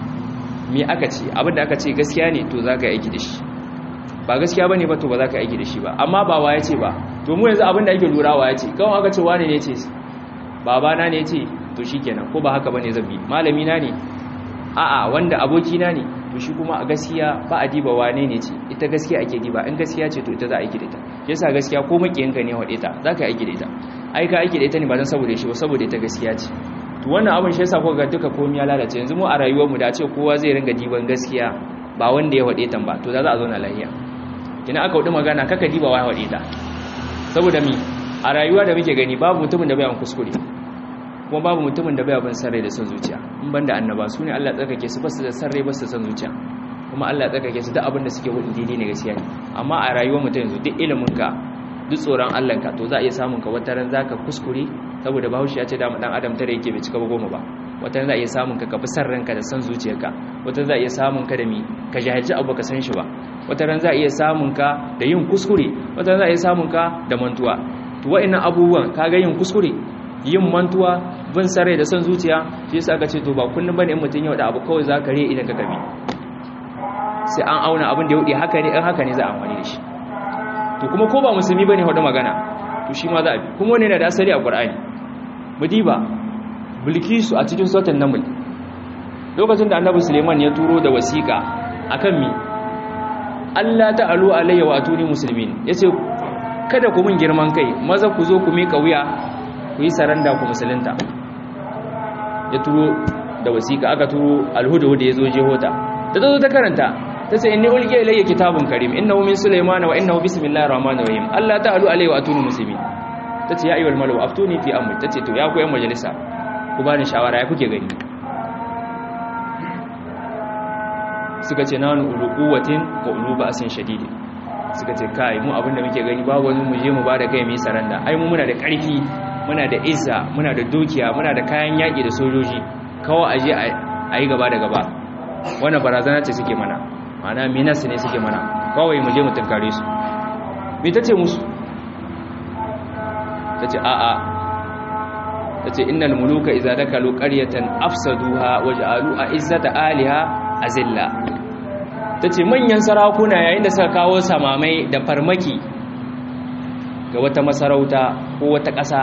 me aka ce abinda aka ce gaskiya ne to zaka yi aiki da shi ba gaskiya bane ba to ba zaka yi aiki da shi ba amma ba waye ce ba to mu yanzu abinda ake lura waye ce kawai aka ce wane ne ce babana ne ce to shi kenan ko ba haka bane zan bi malami na ne a'a wanda aboki na ne to shi kuma a gaskiya ba a diba wane ne ce ita gaskiya ake diba in gaskiya ce to ita za a aiki da ita yasa gaskiya ko makiyanka ne wade ta za ka aiki da ita ai ka aiki da ita ne ba dan saboda shi ba saboda ita gaskiya ce to wannan abin shi yasa ko ga duka komai ya lalace yanzu mu a rayuwar mu da ce kowa zai ringa diban gaskiya ba wanda ya wade ta ba to za a zauna lafiya kina aka wadi magana kaka diba wa wade ta saboda mi a rayuwa da muke gani babu mutumin da bai an kuskure kuma babu mutumin da bai abin sarrai da son zuciya in banda annaba su ne Allah tsarkake su basu da sarrai basu da son zuciya kuma Allah ya tsarkake su duk abin da suke hudu daidai ne gaskiya ne amma a rayuwar mutum yanzu duk ilimin ka duk tsoron Allah ka to za a iya samun ka wata ran zaka kuskure saboda Bahaushe ya ce da dan adam tare yake bai cika ba goma ba wata ran za a iya samun ka ka bi san ranka da san zuciyarka wata ran za a iya samun ka da mi ka jahilci abu ka san shi ba wata ran za a iya samun ka da yin kuskure wata ran za a iya samun ka da mantuwa to wa'annan abubuwan kaga yin kuskure yin mantuwa bin sarai da son zuciya shi yasa aka ce to ba kullum bane in mutun yau da abu kawai za ka re idan ka kabi sai an auna abin da ya wuce haka ne in haka ne za a amfani da shi to kuma ko ba musulmi bane hudu magana to shi ma za a bi kuma wani yana da asali a Qur'ani mudiba bilkisu a cikin suratul naml lokacin da annabi Suleiman ya turo da wasiƙa akan mi Allah ta'alu alayya wa atuni muslimin yace kada ku mun girman kai maza ku zo ku mika wuya ku yi saranda ku musulunta ya turo da wasiƙa aka turo alhudu da ya zo jehota ta zo ta karanta ta ce inni ulqiya ilayya kitabun karim innahu min sulaymana wa innahu bismillahir rahmanir rahim Allah ta'alu alayhi wa atuni muslimin tace ya ayyuhal malu aftuni fi amri tace to ya ku yan majalisa ku bani shawara ya kuke gani suka ce nanu ulu quwwatin wa ulu ba'sin shadidin suka ce kai mu abinda muke gani babu wani mu je mu bada kai mu yi saranda ai mu muna da ƙarfi muna da izza muna da dukiya muna da kayan yaƙi da sojoji kawai aje a yi gaba da gaba wannan barazana ce suke mana mana minas ne suke mana kawai mu je mu tunkare su me ta ce musu ta ce a'a ta ce innal muluka iza dakalu qaryatan afsaduha waj'alu a'izzata aliha azilla ta ce manyan sarakuna yayin da suka kawo samamai da farmaki ga wata masarauta ko wata ƙasa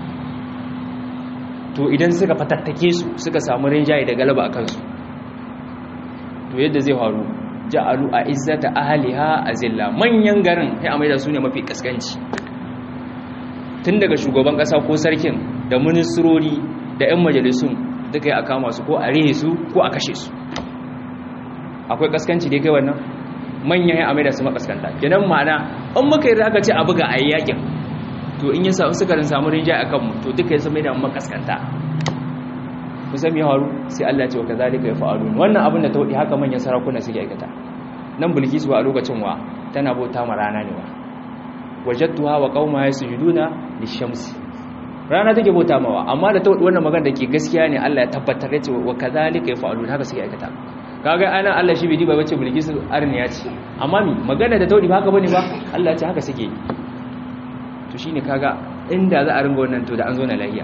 to idan suka fatattake su suka samu rinjaye da galaba a kansu to yadda zai faru ja'alu a izzata ahliha azilla manyan garin sai amai da su ne mafi kaskanci tun daga shugaban kasa ko sarkin da ministrori da 'yan majalisun duka yi a kama su ko a rihe su ko a kashe su akwai kaskanci da kai wannan manyan ya amai da su makaskanta kenan ma'ana an muka yi aka ce a buga a yi yakin to in yi suka rin samu rinjaye a kanmu to duka ya mai da makaskanta kusan ya haru sai Allah ce wa kazalika ya fa'alu wannan abin da ta wadi haka manyan sarakuna suke aikata nan bilkisu a lokacin wa tana bauta ma rana ne wa wajadtuha wa qauma yasjuduna lishamsi rana take bauta mawa amma da ta wadi wannan magana da ke gaskiya ne Allah ya tabbatar da cewa wa kazalika ya fa'alu haka suke aikata kaga ana Allah shi bai diba bace bilkisu arniya ce amma mi magana da ta wadi ba haka bane ba Allah ya ce haka suke to shine kaga inda za a ringa wannan to da an zo na lahiya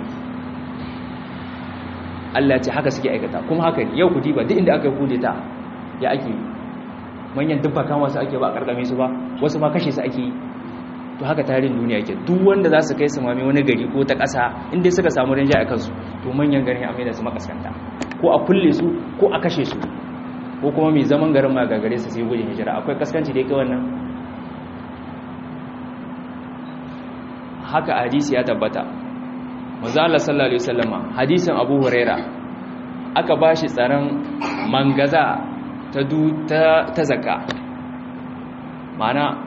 Allah ce haka suke aikata kuma haka ne yau ku diba duk inda aka kude ta ya ake manyan dubba kan wasu ake ba karkame su ba wasu ma kashe su ake yi to haka tarihin duniya ke duk wanda za su kai su mami wani gari ko ta ƙasa inda suka samu rinja a kansu to manyan garin ya da su makaskanta ko a kulle su ko a kashe su ko kuma mai zaman garin ma gagare su sai gudun hijira akwai kaskanci da yake wannan haka hadisi ya tabbata manzo Allah sallallahu alaihi wasallama hadisin Abu Huraira aka bashi tsaron mangaza ta du ta ta zakka mana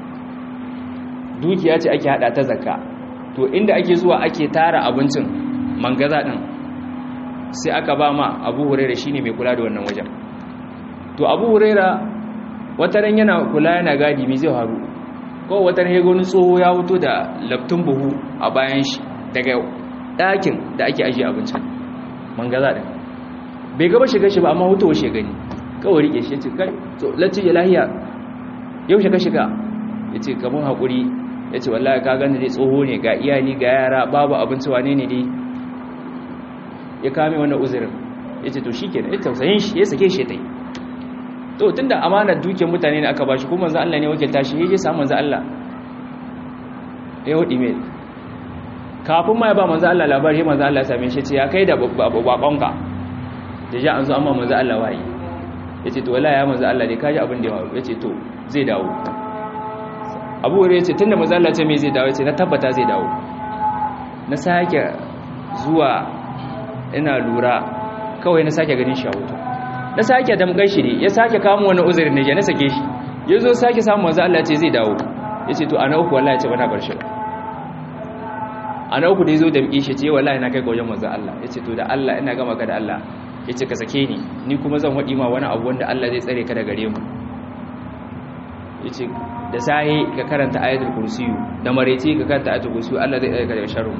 dukiya ce ake hada ta zakka to inda ake zuwa ake tara abincin mangaza din sai aka ba ma Abu Huraira shine mai kula da wannan wajen to Abu Huraira wataran yana kula yana gadi me zai faru ko wataran ya gani tsoho ya fito da laftun buhu a bayan shi daga ɗakin da ake ajiye abincin mangaza ɗin bai gaba shiga shi ba amma hutowa shi gani kawai rike shi ya ce kai lacci ya lahiya yau shiga shiga ya ce gaban haƙuri ya ce wallahi ka gani dai tsoho ne ga iyali ga yara babu abinci wane ne dai ya kame wannan uzurin ya ce to shi ke ya tausayin shi ya sake shi ta yi to tun da amanar dukiyar mutane ne aka ba shi kuma manzan Allah ne wakilta shi ya je samun manzan Allah ya hudu mai kafin ma ya ba manzo Allah labari manzo Allah ya same shi ce ya kai da babanka da ja an zo amma manzo Allah wayi yace to wallahi ya manzo Allah dai kaji abin da ya faru yace to zai dawo Abu Hurairah yace tunda manzo Allah ce me zai dawo yace na tabbata zai dawo na sake zuwa ina lura kawai na sake ganin shi a wuta na sake damgar shi ne ya sake kamo wani uzuri ne ya na sake shi yazo sake samu manzo Allah ce zai dawo yace to ana uku wallahi ya ce bana bar shi ba a na uku da ya zo da miƙe shi ce wallahi na kai ga wajen manzan Allah ya ce to da Allah ina gama ka da Allah yace ka sake ni ni kuma zan wadi ma wani abu wanda Allah zai tsare ka daga gare mu yace da sahi ka karanta ayatul kursiyu da mareci ka karanta ayatul kursiyu Allah zai tsare ka daga sharri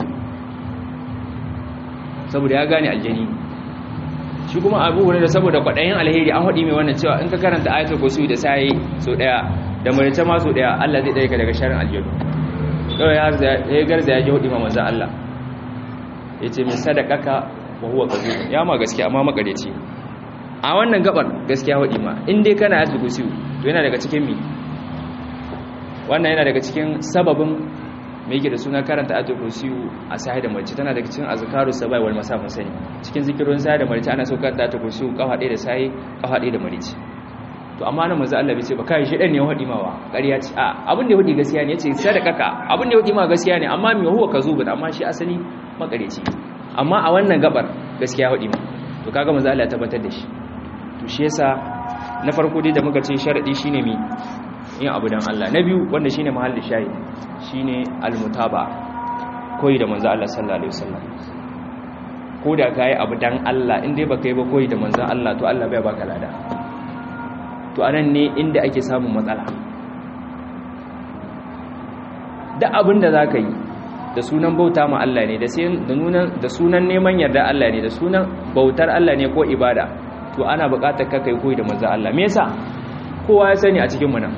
saboda ya gane aljani shi kuma abu hurairah saboda kwadayin alheri an hadi mai wannan cewa in ka karanta ayatul kursiyu da sahi so daya da mareci ma so daya Allah zai tsare ka daga sharrin aljanu kawai ya garza ya ji hudu ma manzan Allah ya ce mai sadakaka wa huwa kazu ya ma gaskiya amma makareci a wannan gabar gaskiya hudu ma in dai kana yasu gusiyu to yana daga cikin mi wannan yana daga cikin sababin mai yake da suna karanta ayatul kursiyu a sahi da mace tana daga cikin azkaru sabai wal masa mun sani cikin zikirin sahi da mace ana so karanta ayatul kursiyu kafa ɗaya da sahi kafa ɗaya da mace to amma nan manzo Allah bai ce ba kai shi dan ne wadi mawa ƙarya ce a abin da ya wadi gaskiya ne yace sadakaka abin da ya wadi ma gaskiya ne amma me huwa kazubun amma shi asali makareci amma a wannan gabar gaskiya wadi ma to kaga manzo Allah ya tabbatar da shi to shi yasa na farko dai da muka ce sharadi shine mi yin abu dan Allah na biyu wanda shine mahallin shayi shine almutaba koyi da manzo Allah sallallahu alaihi wasallam ko da kai abu dan Allah in dai baka yi ba koyi da manzo Allah to Allah bai baka lada to anan ne inda ake samun matsala da abin da za ka yi da sunan bauta ma Allah ne da sunan neman yarda Allah ne da sunan bautar Allah ne ko ibada to ana buƙatar ka kai koyi da manzo Allah me yasa kowa ya sani a cikin mu nan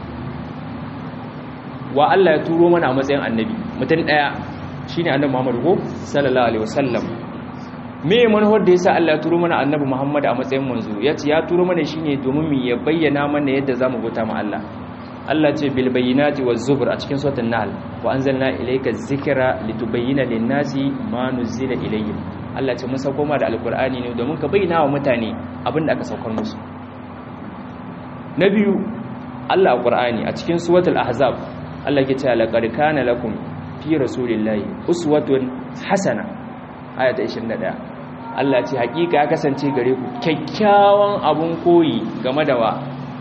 wa Allah ya turo mana a matsayin annabi mutum daya shine annabi Muhammad ko sallallahu alaihi wasallam me manufar da yasa Allah ya turo mana annabi Muhammad a matsayin manzo yace ya turo mana shine domin mu ya bayyana mana yadda zamu bauta ma Allah Allah ce bil bayyinati waz zubur a cikin suratul nahl wa anzalna ilayka dhikra litubayyana lin-nasi ma nuzila ilayhim Allah ce mun sauko ma da alqur'ani ne domin ka bayyana wa mutane abin da aka saukar musu na biyu Allah a qur'ani a cikin suratul ahzab Allah ke cewa laqad kana lakum fi rasulillahi uswatun hasana ayata 21 Allah ce hakika ya kasance gare ku kyakkyawan abun koyi game da wa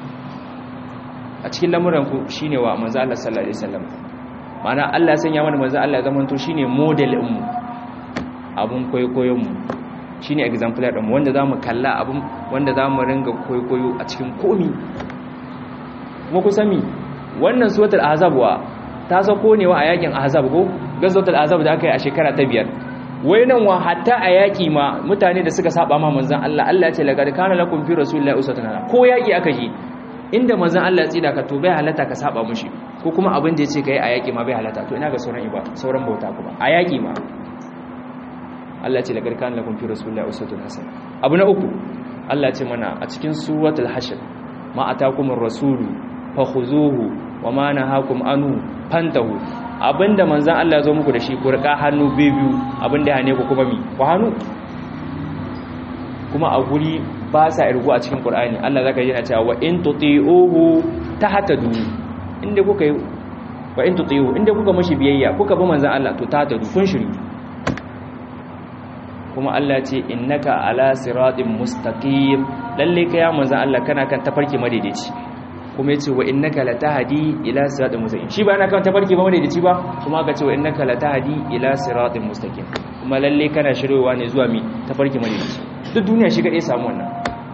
a cikin lamuranku shine wa manzo Allah sallallahu alaihi wasallam ma'ana Allah ya sanya mana manzo Allah ya zama to shine model din mu abun koyoyon mu shine exemplar din mu wanda zamu kalla abun wanda zamu ringa koyoyo a cikin komi kuma ku sami wannan suratul ahzab wa ta sako ne wa a yakin ahzab go gazatul ahzab da aka yi a shekara ta biyar wai nan wa hatta a yaƙi ma mutane da suka saba ma manzan Allah Allah ya ce laqad kana lakum fi rasulillahi uswatun hasana ko yaƙi aka yi inda manzan Allah ya tsida ka to bai halatta ka saba mushi ko kuma abin da yace kai a yaƙi ma bai halatta to ina ga sauran iba sauran bauta kuma a yaƙi ma Allah ya ce laqad kana lakum fi rasulillahi uswatun hasana abu na uku Allah ya ce mana a cikin suratul hashr ma atakumur rasulu fakhuzuhu wa ma nahakum anu fantahu abinda manzan Allah zo muku da shi ku rika hannu biyu abinda ya hane ku kuma mi ku hannu kuma a guri ba sa irgu a cikin Qur'ani Allah zaka yi na cewa wa in tuti'uhu tahtadu inda kuka yi wa in tuti'uhu inda kuka mashi biyayya kuka bi manzan Allah to tahtadu kun shiri kuma Allah ce innaka ala siratin mustaqim lalle kai ya manzan Allah kana kan tafarki madaidaici kuma yace wa innaka latahdi ila siratin mustaqim shi ba yana kan tafarki ba wanda da ci ba kuma aka ce wa innaka latahdi ila siratin mustaqim kuma lalle kana shirewa ne zuwa mi tafarki madaidaici duk duniya shi kadai samu wannan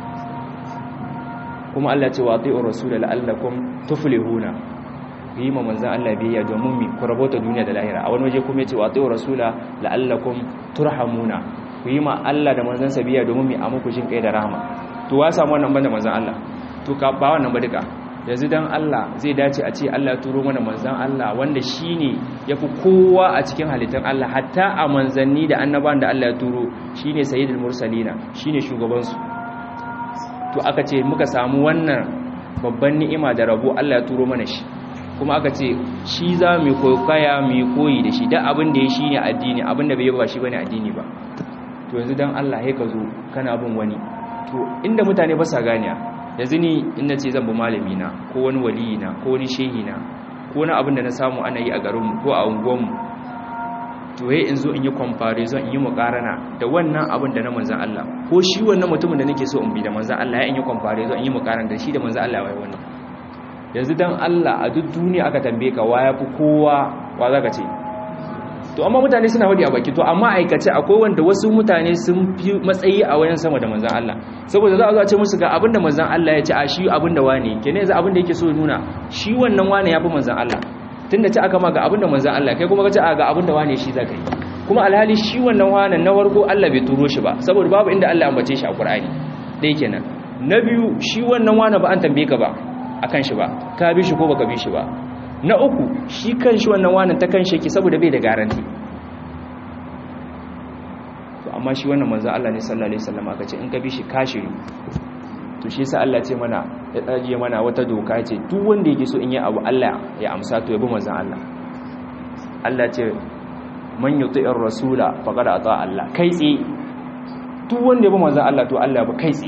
kuma Allah ce wa ati'ur rasul la'allakum tuflihuna yi ma manzan Allah biyayya domin mi ku rabota duniya da lahira a wani waje kuma yace wa ati'ur rasula la'allakum turhamuna ku yi ma Allah da manzan sa biyayya domin mi a muku jin kai da rahama to wa samu wannan banda manzan Allah to ka ba wannan ba duka yanzu dan Allah zai dace a ce Allah turo mana manzan Allah wanda shine yafi kowa a cikin halittar Allah hatta a manzanni da annabawan da Allah ya turo shine sayyidul mursalina shine shugaban su to aka ce muka samu wannan babban ni'ima da rabo Allah ya turo mana shi kuma aka ce shi za mu koyaya mu koyi da shi dan abin da ya shine addini abin da bai yi ba shi bane addini ba to yanzu dan Allah ya ka zo kana bin wani to inda mutane ba sa ganiya yanzu ni in na ce zan bi malami na ko wani waliyi na ko wani shehi na ko wani abin da na samu ana yi a garinmu ko a unguwanmu to yayi in zo in yi comparison in yi mukarana da wannan abin da na manzan Allah ko shi wannan mutumin da nake so in bi da manzan Allah ya in yi comparison in yi mukarana da shi da manzan Allah wai wannan yanzu dan Allah a duk duniya aka tambaye ka waya fi kowa wa zaka ce to amma mutane suna wadi a baki to amma aikace akwai wanda wasu mutane sun fi matsayi a wayan sama da manzan Allah saboda za a zo a ce musu ga abinda manzan Allah ya ce a shi abinda wane kenan yanzu abinda yake so ya nuna shi wannan wane ya fi manzan Allah tunda ce aka ma ga abinda manzan Allah kai kuma ka ce a ga abinda wane shi zaka yi kuma alhali shi wannan wane na farko Allah bai turo shi ba saboda babu inda Allah ya ambace shi a Qur'ani dai kenan na biyu shi wannan wane ba an tambaye ka ba akan shi ba ka bi shi ko baka bi shi ba na uku shi kan shi wannan wanan ta kan sheki saboda bai da garanti to amma shi wannan manzo Allah ne sallallahu alaihi wasallam aka ce in ka bi shi kashiri to shi yasa Allah ce mana ya tsaje mana wata doka ce duk wanda yake so in yi abu Allah ya amsa to ya bi manzo Allah Allah ce man yuti'ir rasula faqad ata Allah kai tsi duk wanda ya bi manzo Allah to Allah ya bi kai tsi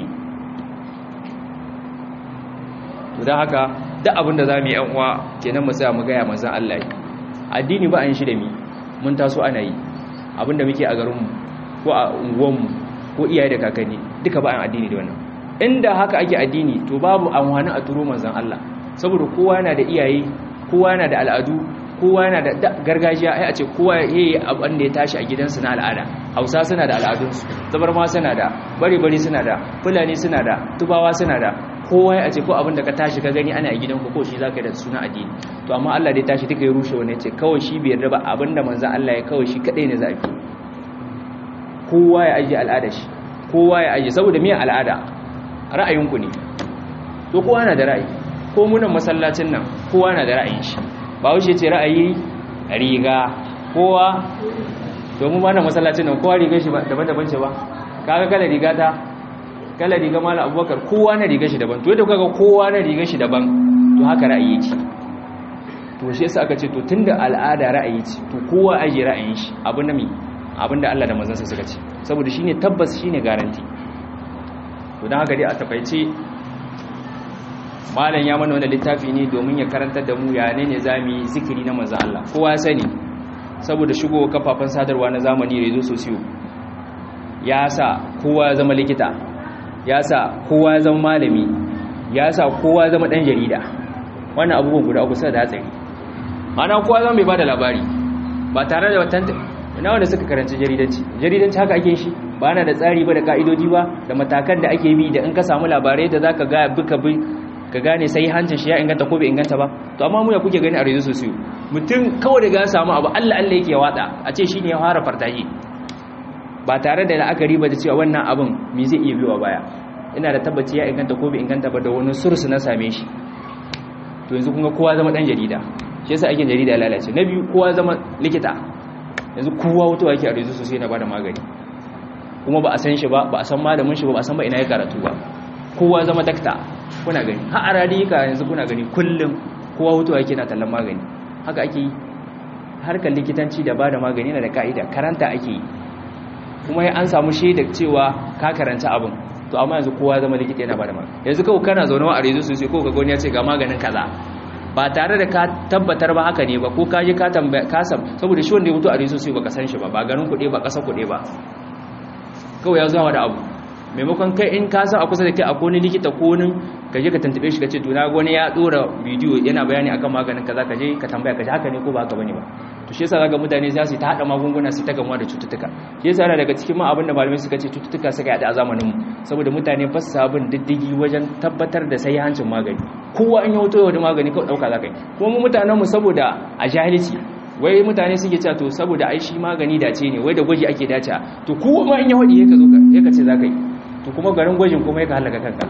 to dan haka duk abin da za mu yi yan uwa kenan mu tsaya mu gaya manzan Allah yi addini ba a yin shi da mi mun taso ana yi abin da muke a garinmu ko a unguwanmu ko iyaye da kakanni duka ba a addini da wannan inda haka ake addini to babu amfani a turo manzan Allah saboda kowa yana da iyaye kowa yana da al'adu kowa yana da gargajiya ai a ce kowa yayi abin da ya tashi a gidansu na al'ada hausa suna da al'adunsu zabarma suna da bari-bari suna da fulani suna da tubawa suna da kowa ya ce ko abin da ka tashi ka gani ana a gidanku ko shi zaka da suna addini to amma Allah dai tashi duka ya rushe wani ce kawai shi bai yarda ba abin da manzon Allah ya kawai shi kadai ne zafi kowa ya aje al'ada shi kowa ya aje saboda miyan al'ada ra'ayinku ne to kowa na da ra'ayi ko munan masallacin nan kowa na da ra'ayin shi ba wuce ce ra'ayi riga kowa to mu ma nan masallacin nan kowa rigar shi daban-daban ce ba kaga kala riga ta kala riga mala abubakar kowa na riga shi daban to yadda kaga kowa na riga shi daban to haka ra'ayi yake to shi yasa aka ce to tunda al'ada ra'ayi ce to kowa aje ra'ayin shi abin da mi abin da Allah da manzon sa suka ce saboda shine tabbas shine garanti to dan haka dai a takaice malam ya mana wannan littafi ne domin ya karantar da mu ya ne ne zamu yi zikiri na manzon Allah kowa ya sani saboda shigo kafafen sadarwa na zamani rezo sosiyo ya sa kowa ya zama likita ya sa kowa ya zama malami ya sa kowa ya zama dan jarida wannan abubuwan guda uku sai da hatsari ana kowa zama bai bada labari ba tare da watan ina wanda suka karanci jaridanci jaridanci haka ake shi ba na da tsari ba da ka'idodi ba da matakan da ake bi da in ka samu labarai da zaka ga buka bi ka gane sai hancin shi ya inganta ko bai inganta ba to amma mu ya kuke gani a rezo sosiyo mutum kawai daga ya samu abu Allah Allah yake wada a ce shine ya fara fartaji ba tare da la'akari ba da cewa wannan abin me zai iya biyowa baya ina da tabbaci ya inganta ko bai inganta ba da wani sursu na same shi to yanzu kuma kowa zama dan jarida shi yasa aikin jarida ya lalace na biyu kowa zama likita yanzu kowa wato yake a rezo sosai na bada magani kuma ba a san shi ba ba a san malamin shi ba ba a san ba ina ya karatu ba kowa zama dakta kuna gani har a radika yanzu kuna gani kullum kowa wato yake na tallan magani haka ake yi harkar likitanci da bada magani yana da ka'ida karanta ake yi kuma an samu shaidar cewa ka karanta abin to amma yanzu kowa zama likita yana bada magani yanzu kawai kana zaune a rezo sosai ko ka gani ya ce ga maganin kaza ba tare da ka tabbatar ba haka ne ba ko ka je ka tambaya ka sam saboda shi wanda ya mutu a rezo sosai baka san shi ba ba garin kuɗe ba ƙasa kuɗe ba kawai ya zuwa da abu maimakon kai in ka san a kusa da kai akwai wani likita ko nin ka je ka tantube shi ka ce to na wani ya dora bidiyo yana bayani akan maganin kaza ka je ka tambaya ka ji haka ne ko ba haka bane ba to shi yasa zaka mutane za su ta hada magunguna su ta gamuwa da cututtuka shi yasa yana daga cikin ma abin da malamai suka ce cututtuka suka yada a zamanin mu saboda mutane ba su sabon diddigi wajen tabbatar da sai hancin magani kowa in ya wuto da magani kawai dauka zaka yi kuma mu mutanen mu saboda a jahilci wai mutane suke cewa to saboda ai shi magani dace ne wai da gwaji ake dace to kowa ma in ya wadi ka zo ka ka ce zaka yi to kuma garin gwajin kuma ya ka halaka kanka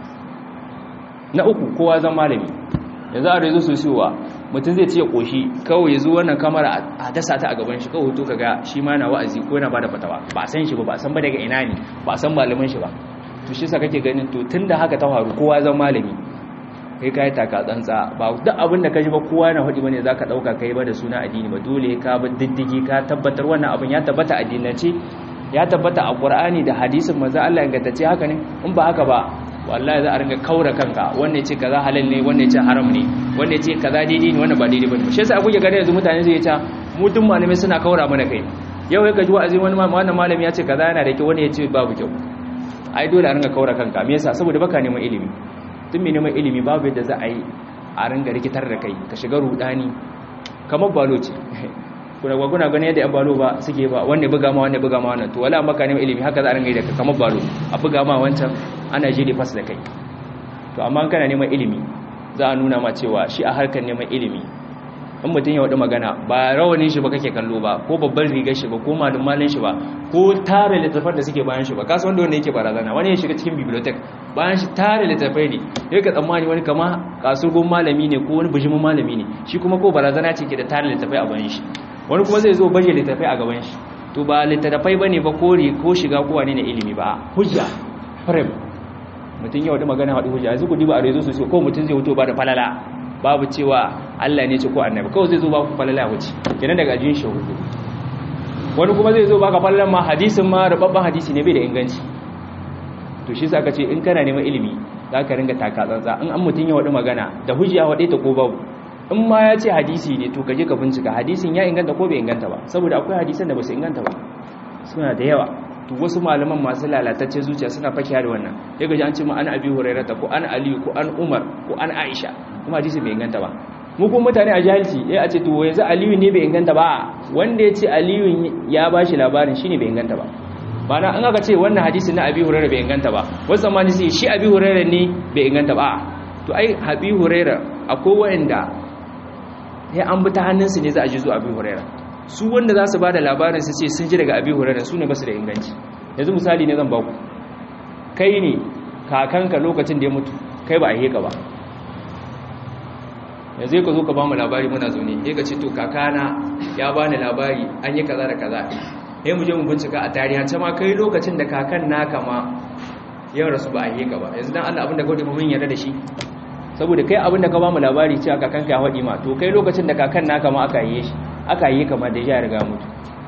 na uku kowa zan malami yanzu a rezo sosiyowa mutum zai ce ya koshi kawai ya zo wannan kamara a dasa ta a gaban shi kawai hoto kaga shi ma na wa'azi ko yana bada fatawa ba a san shi ba ba a san ba daga ina ne ba a san malamin shi ba to shi sa kake ganin to tunda haka ta faru kowa zan malami kai kai taka tsantsa ba duk abin da ka ji ba kowa na hudi bane zaka dauka kai ba da suna addini ba dole ka bi diddigi ka tabbatar wannan abin ya tabbata addinance ya tabbata a Qur'ani da hadisin manzo Allah ingantacce haka ne in ba haka ba wallahi za a ringa kaura kanka wanne ce kaza halal ne wanne ce haram ne wanne ce kaza daidai ne wannan ba daidai bane shi yasa kuke gane yanzu mutane zai ta mu duk malamai suna kaura mana kai yau ya gaji wa'azi wani wannan malami ya ce kaza yana da kyau wani ya ce babu kyau ai dole a ringa kaura kanka me yasa saboda baka neman ilimi tun mai neman ilimi babu yadda za a yi a ringa rikitar da kai ka shiga rudani kamar balo ce kuna ga kuna gani yadda yan balo ba suke ba wanda buga ma wanda buga ma wannan to wala maka neman ilimi haka za a ringa yi da kamar balo a buga ma wancan ana jiri fas da kai to amma kana neman ilimi za a nuna ma cewa shi a harkar neman ilimi in mutum ya wadi magana ba rawanin shi ba kake kallo ba ko babban rigar shi ba ko malumalin shi ba ko tare littafan da suke bayan shi ba kasu wanda wanda yake barazana wani ya shiga cikin bibliotek bayan shi tare littafai ne ya ka tsammani wani kama kasurgun malami ne ko wani bijimin malami ne shi kuma ko barazana ce ke da tare littafai a bayan shi wani kuma zai zo baje littafai a gaban shi to ba littafai bane ba kore ko shiga kowa ne na ilimi ba hujja frame mutum ya wadi magana wadi hujja yanzu ku diba a rezo sosai ko mutum zai wuto ba da falala babu cewa Allah ne ce ko annabi kawai zai zo ba ku falala wuce kenan daga ajin shi hudu wani kuma zai zo baka falalan ma hadisin ma rababban hadisi ne bai da inganci to shi sa ka ce in kana neman ilimi za ka ringa taka tsantsa in an mutum ya wadi magana da hujja wadi ta ko babu in ma ya ce hadisi ne to kaje ka bincika hadisin ya inganta ko bai inganta ba saboda akwai hadisan da ba su inganta ba suna da yawa to wasu malaman masu lalatacce zuciya suna fakiya da wannan ya gaji an ce ma an abi hurairata ko an aliyu ko an umar ko an aisha kuma hadisi bai inganta ba mu kuma mutane a jahilci ya a ce to yanzu aliyu ne bai inganta ba wanda ya ce aliyu ya ba shi labarin shine bai inganta ba bana an aka ce wannan hadisi na abi hurairah bai inganta ba wasu zamani sai shi abi hurairah ne bai inganta ba to ai abi hurairah akwai wanda ya an bi ta hannunsu ne za a ji zuwa abi hurairah su wanda za su ba da labarin su ce sun ji daga abi hurairah su ne ba su da inganci yanzu misali ne zan ba ku kai ne kakanka lokacin da ya mutu kai ba a heka ba yanzu ka zo ka ba mu labari muna zaune ya ka ce to kakana ya ba ni labari an yi kaza da kaza ya mu je mu bincika a tarihance ma kai lokacin da kakan naka ma yau rasu ba a heka ba yanzu dan Allah abin da kawai mun yarda da shi saboda kai abin da ka ba mu labari cewa kakanka ya haɗi ma to kai lokacin da kakan naka ma aka yi shi aka yi kamar da ya riga mutu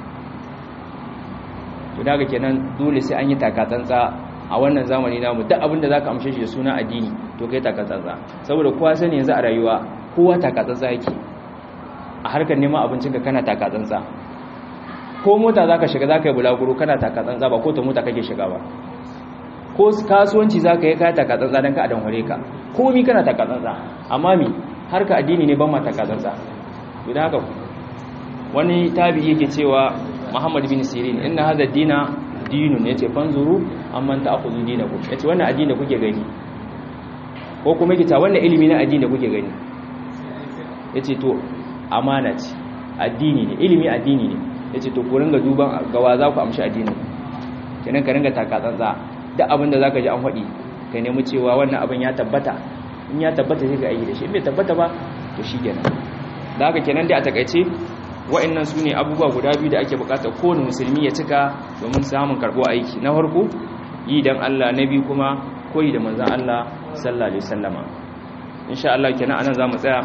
to daga kenan dole sai an yi takatsantsa a wannan zamani namu duk abin da zaka amshe shi da suna addini to kai takatsantsa saboda kowa sani yanzu a rayuwa kowa takatsantsa yake a harkar neman abincinka kana takatsantsa ko mota zaka shiga zaka yi bulaguro kana takatsantsa ba ko ta mota kake shiga ba ko kasuwanci zaka yi ka takatsantsa dan ka adan hore ka komi kana takatsantsa amma mi harka addini ne ban ma takatsantsa idan haka wani tabi yake cewa Muhammad bin Sirin inna hadha dina dinun yace fanzuru amman ta'khudhu dinakum yace wannan addini da kuke gani ko kuma yake ta wannan ilimi na addini da kuke gani yace to amana ce addini ne ilimi addini ne yace to ku ringa duban gawa za ku amshi addini kenan ka ringa takatsantsa duk abin da zaka ji an faɗi ka nemi cewa wannan abin ya tabbata in ya tabbata sai ka aiki da shi in bai tabbata ba to shikenan da haka kenan dai a takaice wa'annan su ne abubuwa guda biyu da ake bukatar kowane musulmi ya cika domin samun karɓo aiki na farko yi don Allah na biyu kuma koyi da manzan Allah sallallahu alaihi wasallama insha Allah kenan anan zamu tsaya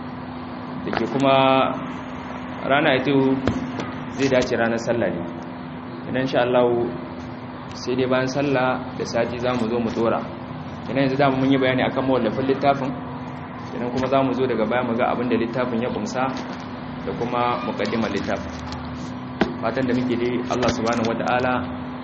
dake kuma rana ita zai dace ranar sallah ne idan insha Allah sai dai bayan sallah da sati zamu zo mu tsora kenan yanzu da mun yi bayani akan mawallafin littafin kenan kuma zamu zo daga baya mu ga abin da littafin ya kumsa da kuma mukaddimar littafin fatan da muke dai Allah subhanahu wata'ala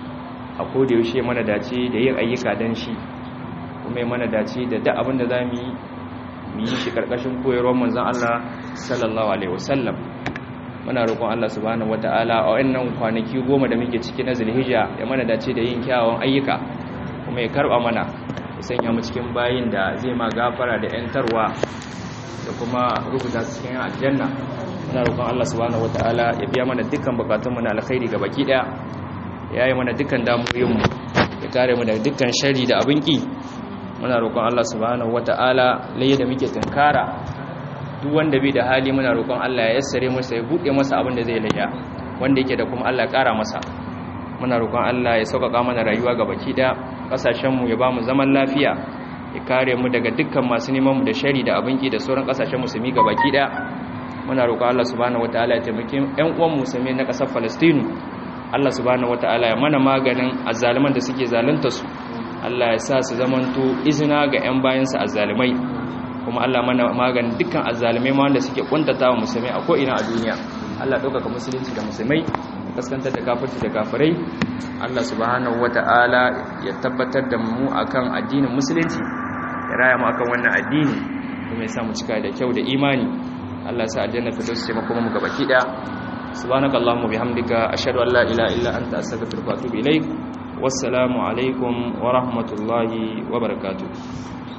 a koda yaushe mana dace da yin ayyuka dan shi kuma mana dace da duk abin da zamu yi mu yi shi karkashin koyarwar manzon Allah sallallahu alaihi wasallam muna roƙon Allah subhanahu wata'ala a wannan kwanaki goma da muke ciki na Zulhijja ya mana dace da yin kyawawan ayyuka kuma ya karba mana ya sanya mu cikin bayin da zai ma gafara da yantarwa da kuma rubuta cikin aljanna muna roƙon Allah subhanahu wataala ya biya mana dukkan bukatunmu na alkhairi ga baki daya ya yi mana dukkan damuwoyinmu ya kare mu daga dukkan shari da abin ki muna roƙon Allah subhanahu wataala laye da muke tunkara duk wanda bai da hali muna roƙon Allah ya yassare masa ya buɗe masa abin da zai laya wanda yake da kuma Allah ya ƙara masa muna roƙon Allah ya sauƙaƙa mana rayuwa ga baki daya ƙasashenmu ya ba mu zaman lafiya ya kare mu daga dukkan masu neman mu da shari da abin ki da sauran ƙasashen musulmi ga baki daya muna roƙo Allah subhanahu wataala ya taimake ƴan uwan musulmi na ƙasar Falastinu Allah subhanahu wataala ya mana maganin azzaliman da suke zalunta su Allah ya sa su zamanto izina ga ƴan bayansa azzalimai kuma Allah mana maganin dukkan azzalimai ma wanda suke kuntatawa musulmai a ko'ina a duniya Allah ɗaukaka musulunci da musulmai kaskantar da kafirci da kafirai Allah subhanahu wataala ya tabbatar da mu akan addinin musulunci ya raya mu akan wannan addini kuma ya sa mu cika da kyau da imani Allah sa aljanna firdausi ce makoma mu gabaki daya subhanakallahumma bihamdika ashhadu an la ilaha illa anta astaghfiruka wa atubu ilaik wassalamu alaikum wa rahmatullahi wa barakatuh